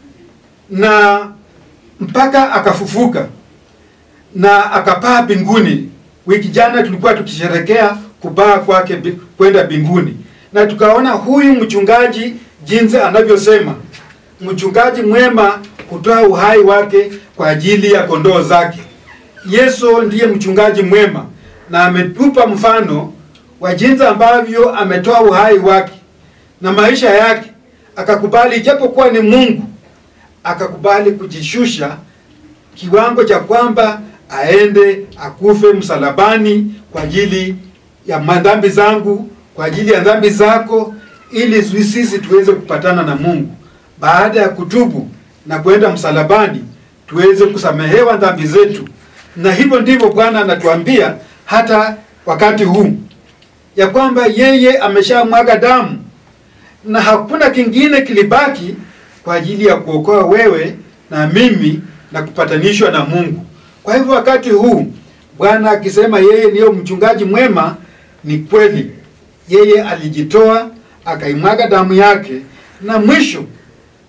na mpaka akafufuka na akapaa mbinguni. Wiki jana tulikuwa tukisherekea kupaa kwake bi- kwenda mbinguni, na tukaona huyu mchungaji jinsi anavyosema, mchungaji mwema kutoa uhai wake kwa ajili ya kondoo zake. Yesu ndiye mchungaji mwema na ametupa mfano wa jinsi ambavyo ametoa uhai wake na maisha yake, akakubali ijapokuwa ni Mungu, akakubali kujishusha kiwango cha kwamba aende akufe msalabani kwa ajili ya madhambi zangu, kwa ajili ya dhambi zako, ili sisi tuweze kupatana na Mungu. Baada ya kutubu na kwenda msalabani, tuweze kusamehewa dhambi zetu, na hivyo ndivyo Bwana anatuambia hata wakati huu ya kwamba yeye ameshamwaga damu na hakuna kingine kilibaki kwa ajili ya kuokoa wewe na mimi na kupatanishwa na Mungu. Kwa hivyo wakati huu Bwana akisema yeye ndiyo mchungaji mwema, ni kweli. Yeye alijitoa akaimwaga damu yake, na mwisho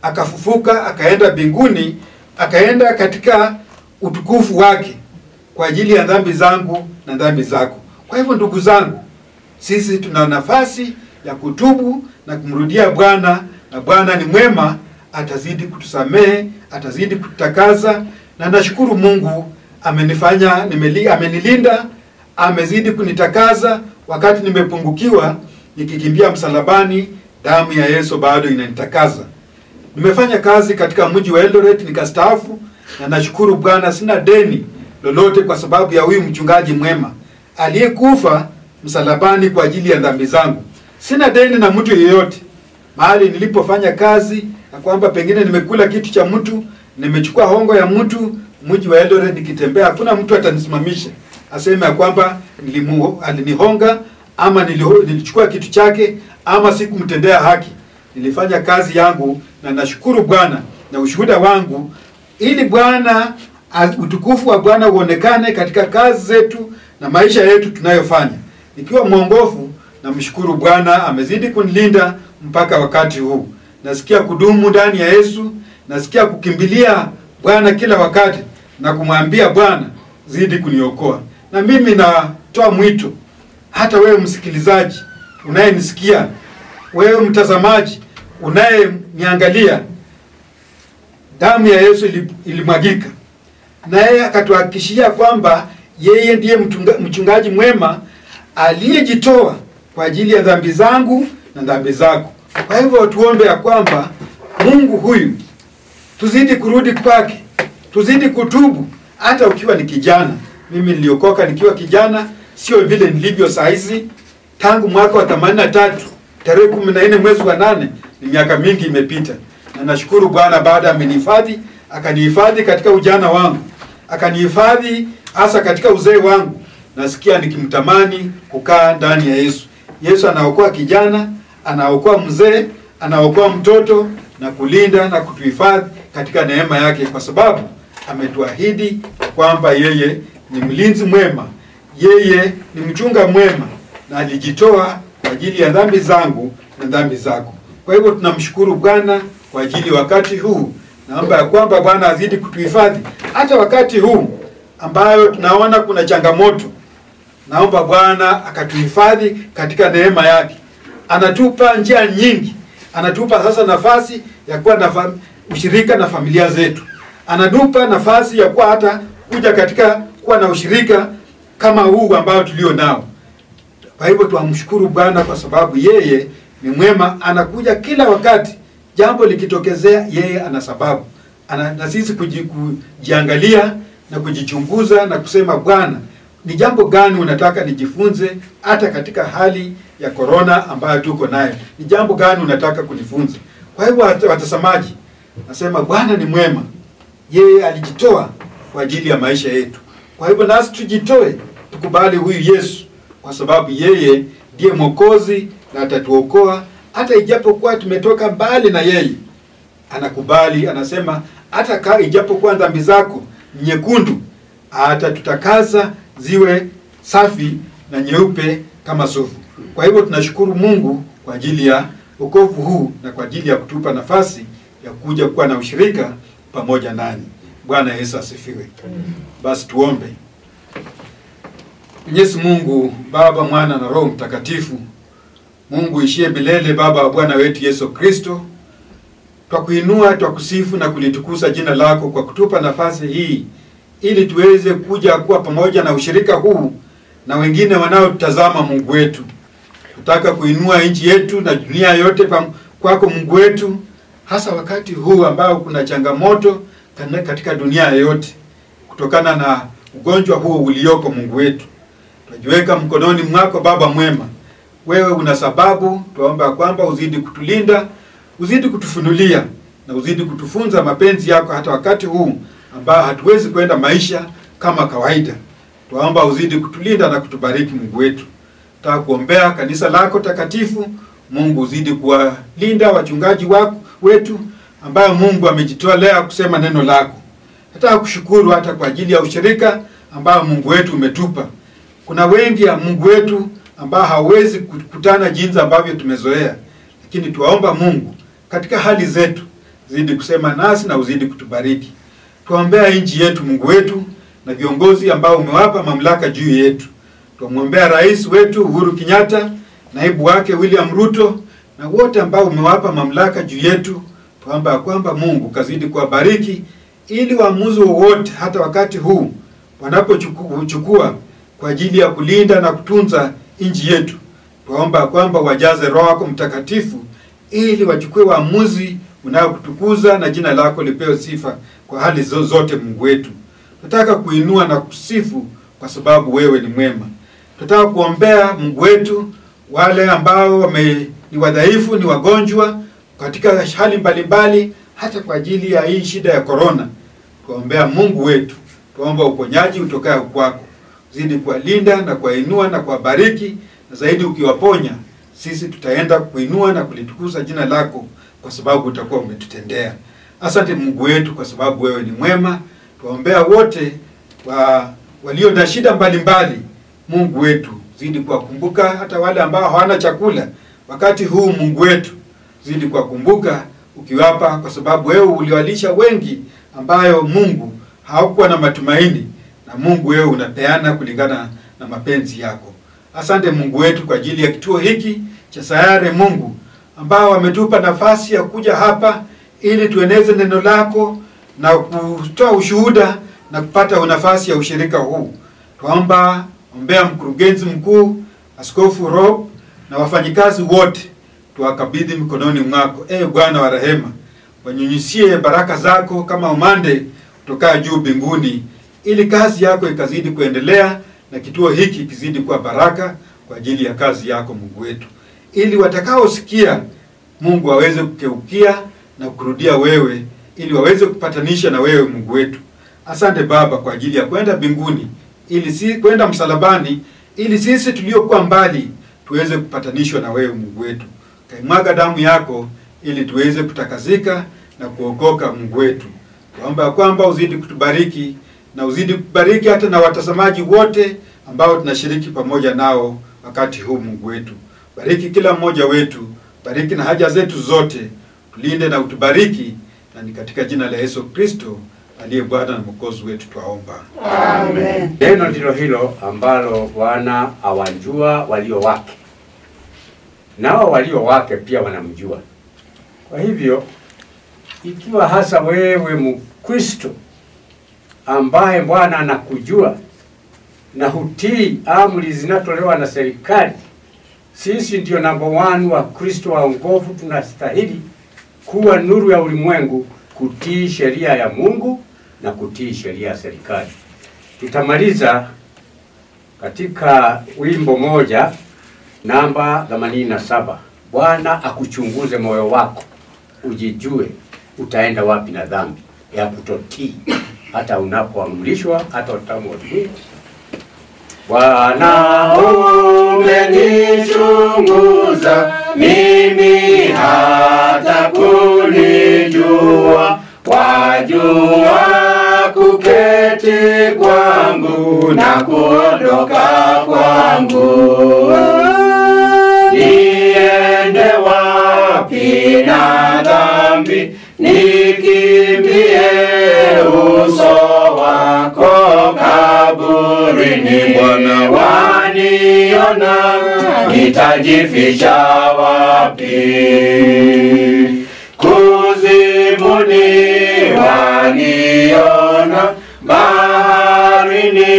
akafufuka, akaenda mbinguni, akaenda katika utukufu wake kwa ajili ya dhambi zangu na dhambi zako. Kwa hivyo ndugu zangu, sisi tuna nafasi ya kutubu na kumrudia Bwana, na Bwana ni mwema, atazidi kutusamehe, atazidi kututakaza, na nashukuru Mungu amenifanya nimeli, amenilinda, amezidi kunitakaza wakati nimepungukiwa, nikikimbia msalabani, damu ya Yesu bado inanitakaza. Nimefanya kazi katika mji wa Eldoret nikastaafu, na nashukuru Bwana, sina deni lolote kwa sababu ya huyu mchungaji mwema aliyekufa msalabani kwa ajili ya dhambi zangu. Sina deni na mtu yeyote mahali nilipofanya kazi, na kwamba pengine nimekula kitu cha mtu, nimechukua hongo ya mtu, mji wa Eldoret nikitembea, hakuna mtu atanisimamisha aseme ya kwamba nilimu, alinihonga ama niliho, nilichukua kitu chake ama sikumtendea haki. Nilifanya kazi yangu na nashukuru Bwana na ushuhuda wangu, ili Bwana az- utukufu wa Bwana uonekane katika kazi zetu na maisha yetu tunayofanya. Nikiwa mwongofu, namshukuru Bwana amezidi kunilinda mpaka wakati huu. Nasikia kudumu ndani ya Yesu, nasikia kukimbilia Bwana kila wakati na kumwambia Bwana, zidi kuniokoa. Na mimi natoa mwito hata wewe msikilizaji unayenisikia, wewe mtazamaji unayeniangalia, damu ya Yesu ili- ilimwagika naye akatuhakikishia kwamba yeye ndiye mtunga- mchungaji mwema aliyejitoa kwa ajili ya dhambi zangu na dhambi zako. Kwa hivyo tuombe ya kwamba Mungu huyu tuzidi kurudi kwake, tuzidi kutubu, hata ukiwa ni kijana. Mimi niliokoka nikiwa kijana, sio vile nilivyo saa hizi. Tangu mwaka wa 83 tarehe 14 mwezi wa nane, ni miaka mingi imepita, na nashukuru Bwana baada amenihifadhi, akanihifadhi katika ujana wangu, akanihifadhi hasa katika uzee wangu. Nasikia nikimtamani kukaa ndani ya Yesu. Yesu anaokoa kijana, anaokoa mzee, anaokoa mtoto na kulinda na kutuhifadhi katika neema yake, kwa sababu ametuahidi kwamba yeye ni mlinzi mwema, yeye ni mchunga mwema, na alijitoa kwa ajili ya dhambi zangu na dhambi zako. Kwa hivyo tunamshukuru Bwana kwa ajili ya wakati huu. Naomba ya kwamba Bwana azidi kutuhifadhi hata wakati huu ambayo tunaona kuna changamoto. Naomba Bwana akatuhifadhi katika neema yake. Anatupa njia nyingi, anatupa sasa nafasi ya kuwa na fam- ushirika na familia zetu, anatupa nafasi ya kuwa hata kuja katika kuwa na ushirika kama huu ambao tulio nao. Kwa hivyo tuamshukuru Bwana kwa sababu yeye ni mwema, anakuja kila wakati. Jambo likitokezea, yeye ana sababu ana, na sisi kuji, kujiangalia na kujichunguza na kusema Bwana, ni jambo gani unataka nijifunze hata katika hali ya korona ambayo tuko nayo? Ni jambo gani unataka kunifunza? Kwa hivyo wat- watazamaji, nasema Bwana ni mwema, yeye alijitoa kwa ajili ya maisha yetu. Kwa hivyo nasi tujitoe, tukubali huyu Yesu, kwa sababu yeye ndiye Mwokozi na atatuokoa hata ijapokuwa tumetoka mbali na yeye. Anakubali, anasema hata ka ijapokuwa dhambi zako ni nyekundu, atatutakaza ziwe safi na nyeupe kama sufu. Kwa hivyo tunashukuru Mungu kwa ajili ya wokovu huu na kwa ajili ya kutupa nafasi ya kuja kuwa na ushirika pamoja nani. Bwana Yesu asifiwe. Basi tuombe. Mwenyezi Mungu Baba, Mwana na Roho Mtakatifu, Mungu ishie milele, Baba wa Bwana wetu Yesu Kristo, twakuinua, twakusifu na kulitukuza jina lako kwa kutupa nafasi hii ili tuweze kuja kuwa pamoja na ushirika huu na wengine wanaotazama. Mungu wetu, tutaka kuinua nchi yetu na dunia yote pam- kwako Mungu wetu, hasa wakati huu ambao kuna changamoto kana- katika dunia yote kutokana na ugonjwa huo ulioko. Mungu wetu, tunajiweka mkononi mwako Baba mwema, wewe una sababu. Tuomba kwamba uzidi kutulinda, uzidi kutufunulia na uzidi kutufunza mapenzi yako hata wakati huu ambao hatuwezi kwenda maisha kama kawaida. Tuomba uzidi kutulinda na kutubariki Mungu wetu. Nataka kuombea kanisa lako takatifu. Mungu uzidi kuwalinda wachungaji wako wetu ambayo Mungu amejitolea kusema neno lako. Nataka kushukuru hata kwa ajili ya ushirika ambao Mungu wetu umetupa. Kuna wengi ya Mungu wetu ambao hawezi kukutana jinsi ambavyo tumezoea, lakini tuwaomba Mungu katika hali zetu zidi kusema nasi na uzidi kutubariki. Tuombea nchi yetu Mungu wetu na viongozi ambao umewapa mamlaka juu yetu. Tumwombea rais wetu Uhuru Kenyatta, naibu wake William Ruto na wote ambao umewapa mamlaka juu yetu. Tuomba ya kwamba Mungu kazidi kuwabariki ili waamuzi wowote hata wakati huu wanapochukua kwa ajili ya kulinda na kutunza nchi yetu, tuomba kwamba wajaze Roho wako Mtakatifu ili wachukue waamuzi unaokutukuza na jina lako lipewe sifa kwa hali zozote. Mungu wetu, tunataka kuinua na kusifu kwa sababu wewe ni mwema. Tunataka kuombea Mungu wetu wale ambao wame, ni wadhaifu, ni wagonjwa katika hali mbalimbali, hata kwa ajili ya hii shida ya korona. Tuombea Mungu wetu, tuomba uponyaji utokayo kwako, zidi kuwalinda na kuwainua na kuwabariki, na zaidi ukiwaponya sisi tutaenda kuinua na kulitukuza jina lako kwa sababu utakuwa umetutendea. Asante Mungu wetu, kwa sababu wewe ni mwema. Tuwaombea wote wa, walio na shida mbalimbali. Mungu wetu, zidi kuwakumbuka hata wale ambao hawana chakula wakati huu. Mungu wetu, zidi kuwakumbuka ukiwapa, kwa sababu wewe uliwalisha wengi ambayo Mungu hawakuwa na matumaini, na Mungu wewe unapeana kulingana na mapenzi yako. Asante Mungu wetu kwa ajili ya kituo hiki cha Sayare Mungu ambao wametupa nafasi ya kuja hapa ili tueneze neno lako na kutoa ushuhuda na kupata nafasi ya ushirika huu. Twaomba ombea mkurugenzi mkuu Askofu Rob na wafanyikazi wote, tuwakabidhi mikononi mwako. E Bwana wa rehema, wanyunyisie baraka zako kama umande kutoka juu mbinguni, ili kazi yako ikazidi kuendelea na kituo hiki kizidi kuwa baraka kwa ajili ya kazi yako Mungu wetu, ili watakaosikia Mungu waweze kukeukia na kurudia wewe, ili waweze kupatanisha na wewe Mungu wetu. Asante Baba kwa ajili ya kwenda mbinguni, ili si kwenda msalabani, ili sisi tuliokuwa mbali tuweze kupatanishwa na wewe Mungu wetu. Kaimwaga damu yako ili tuweze kutakazika na kuokoka Mungu wetu. Tuomba kwamba uzidi kutubariki na uzidi kubariki hata na watazamaji wote ambao tunashiriki pamoja nao wakati huu Mungu wetu. Bariki kila mmoja wetu, bariki na haja zetu zote, tulinde na utubariki, na ni katika jina la Yesu Kristo aliye Bwana na Mwokozi wetu twaomba. Amen. Neno ndilo hilo ambalo Bwana awajua walio wake, nao walio wake pia wanamjua. Kwa hivyo, ikiwa hasa wewe Mkristo ambaye Bwana anakujua na hutii amri zinatolewa na serikali, sisi ndio namba one wa Kristo waongofu, tunastahili kuwa nuru ya ulimwengu, kutii sheria ya Mungu na kutii sheria ya serikali. Tutamaliza katika wimbo moja namba 87. Bwana akuchunguze moyo wako, ujijue utaenda wapi na dhambi ya kutotii, hata unapoamrishwa, hata utamwamini. Bwana umenichunguza mimi hata kunijua, wajua kuketi kwangu na kuondoka kwangu. Niende wapi na dhambi, nikimbie uso wako kaburini. Bwana waniona, nitajificha wapi? Kuzimuni waniona, baharini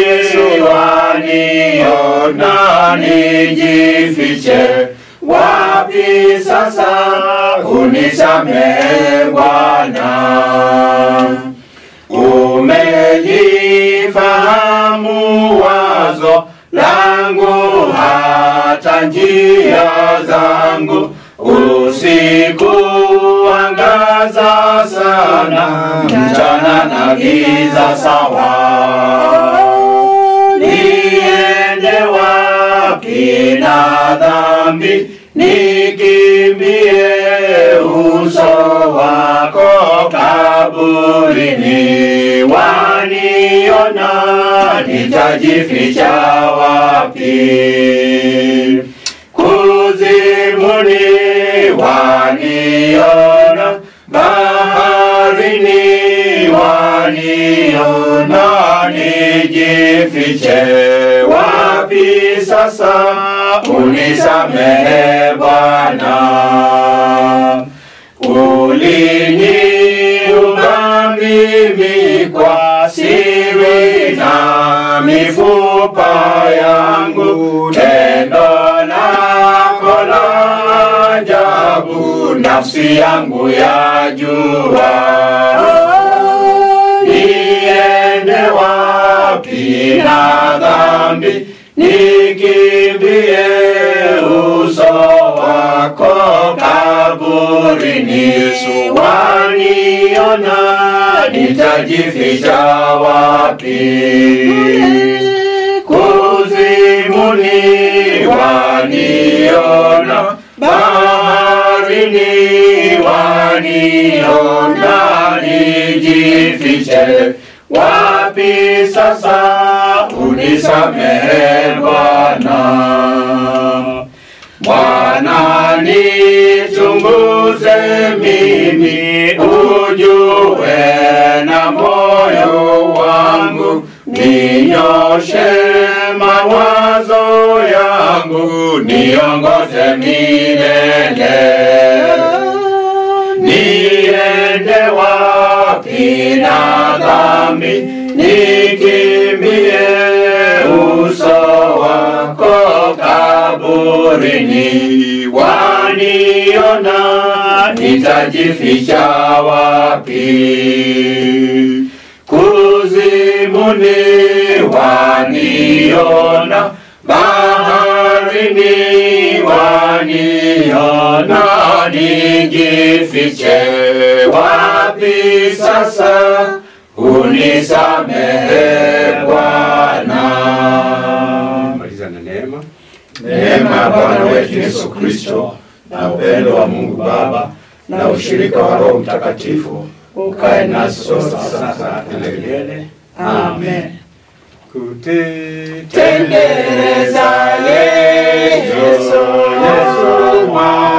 waniona, nijifiche wapi sasa? Unisamehe Bwana, umelifahamu wazo langu hata njia zangu usiku angaza sana mchana na giza sawa niende wapi na dhambi nikimbie uso wako kaburini waniona nitajificha wapi kuzimuni waniona bahari waniona nijifiche wapi sasa unisamehe Bwana uliniumba mimi kwa siri na mifupa yangu tendo lako la ajabu nafsi yangu yajua niende wapi na dhambi nikimbie uso wako kaburini waniona nitajificha wapi kuzimuni waniona baharini waniona nijifiche wapi sasa unisamehe Bwana Bwana nichunguze mimi ujue na moyo wangu ninyoshe mawazo yangu niongoze milele niende wapi na dhambi nikimbie uso wako kaburini waniona nitajificha wapi kuzimuni waniona baharini waniona nijifiche wapi sasa unisamehe Bwana Maliza na neema. neema ya Bwana wetu Yesu Kristo na upendo wa Mungu Baba na ushirika wa Roho Mtakatifu ukae nasi sote sasa na milele. Amen. Kuteteleza Tendereza Yesu, Yesu mwana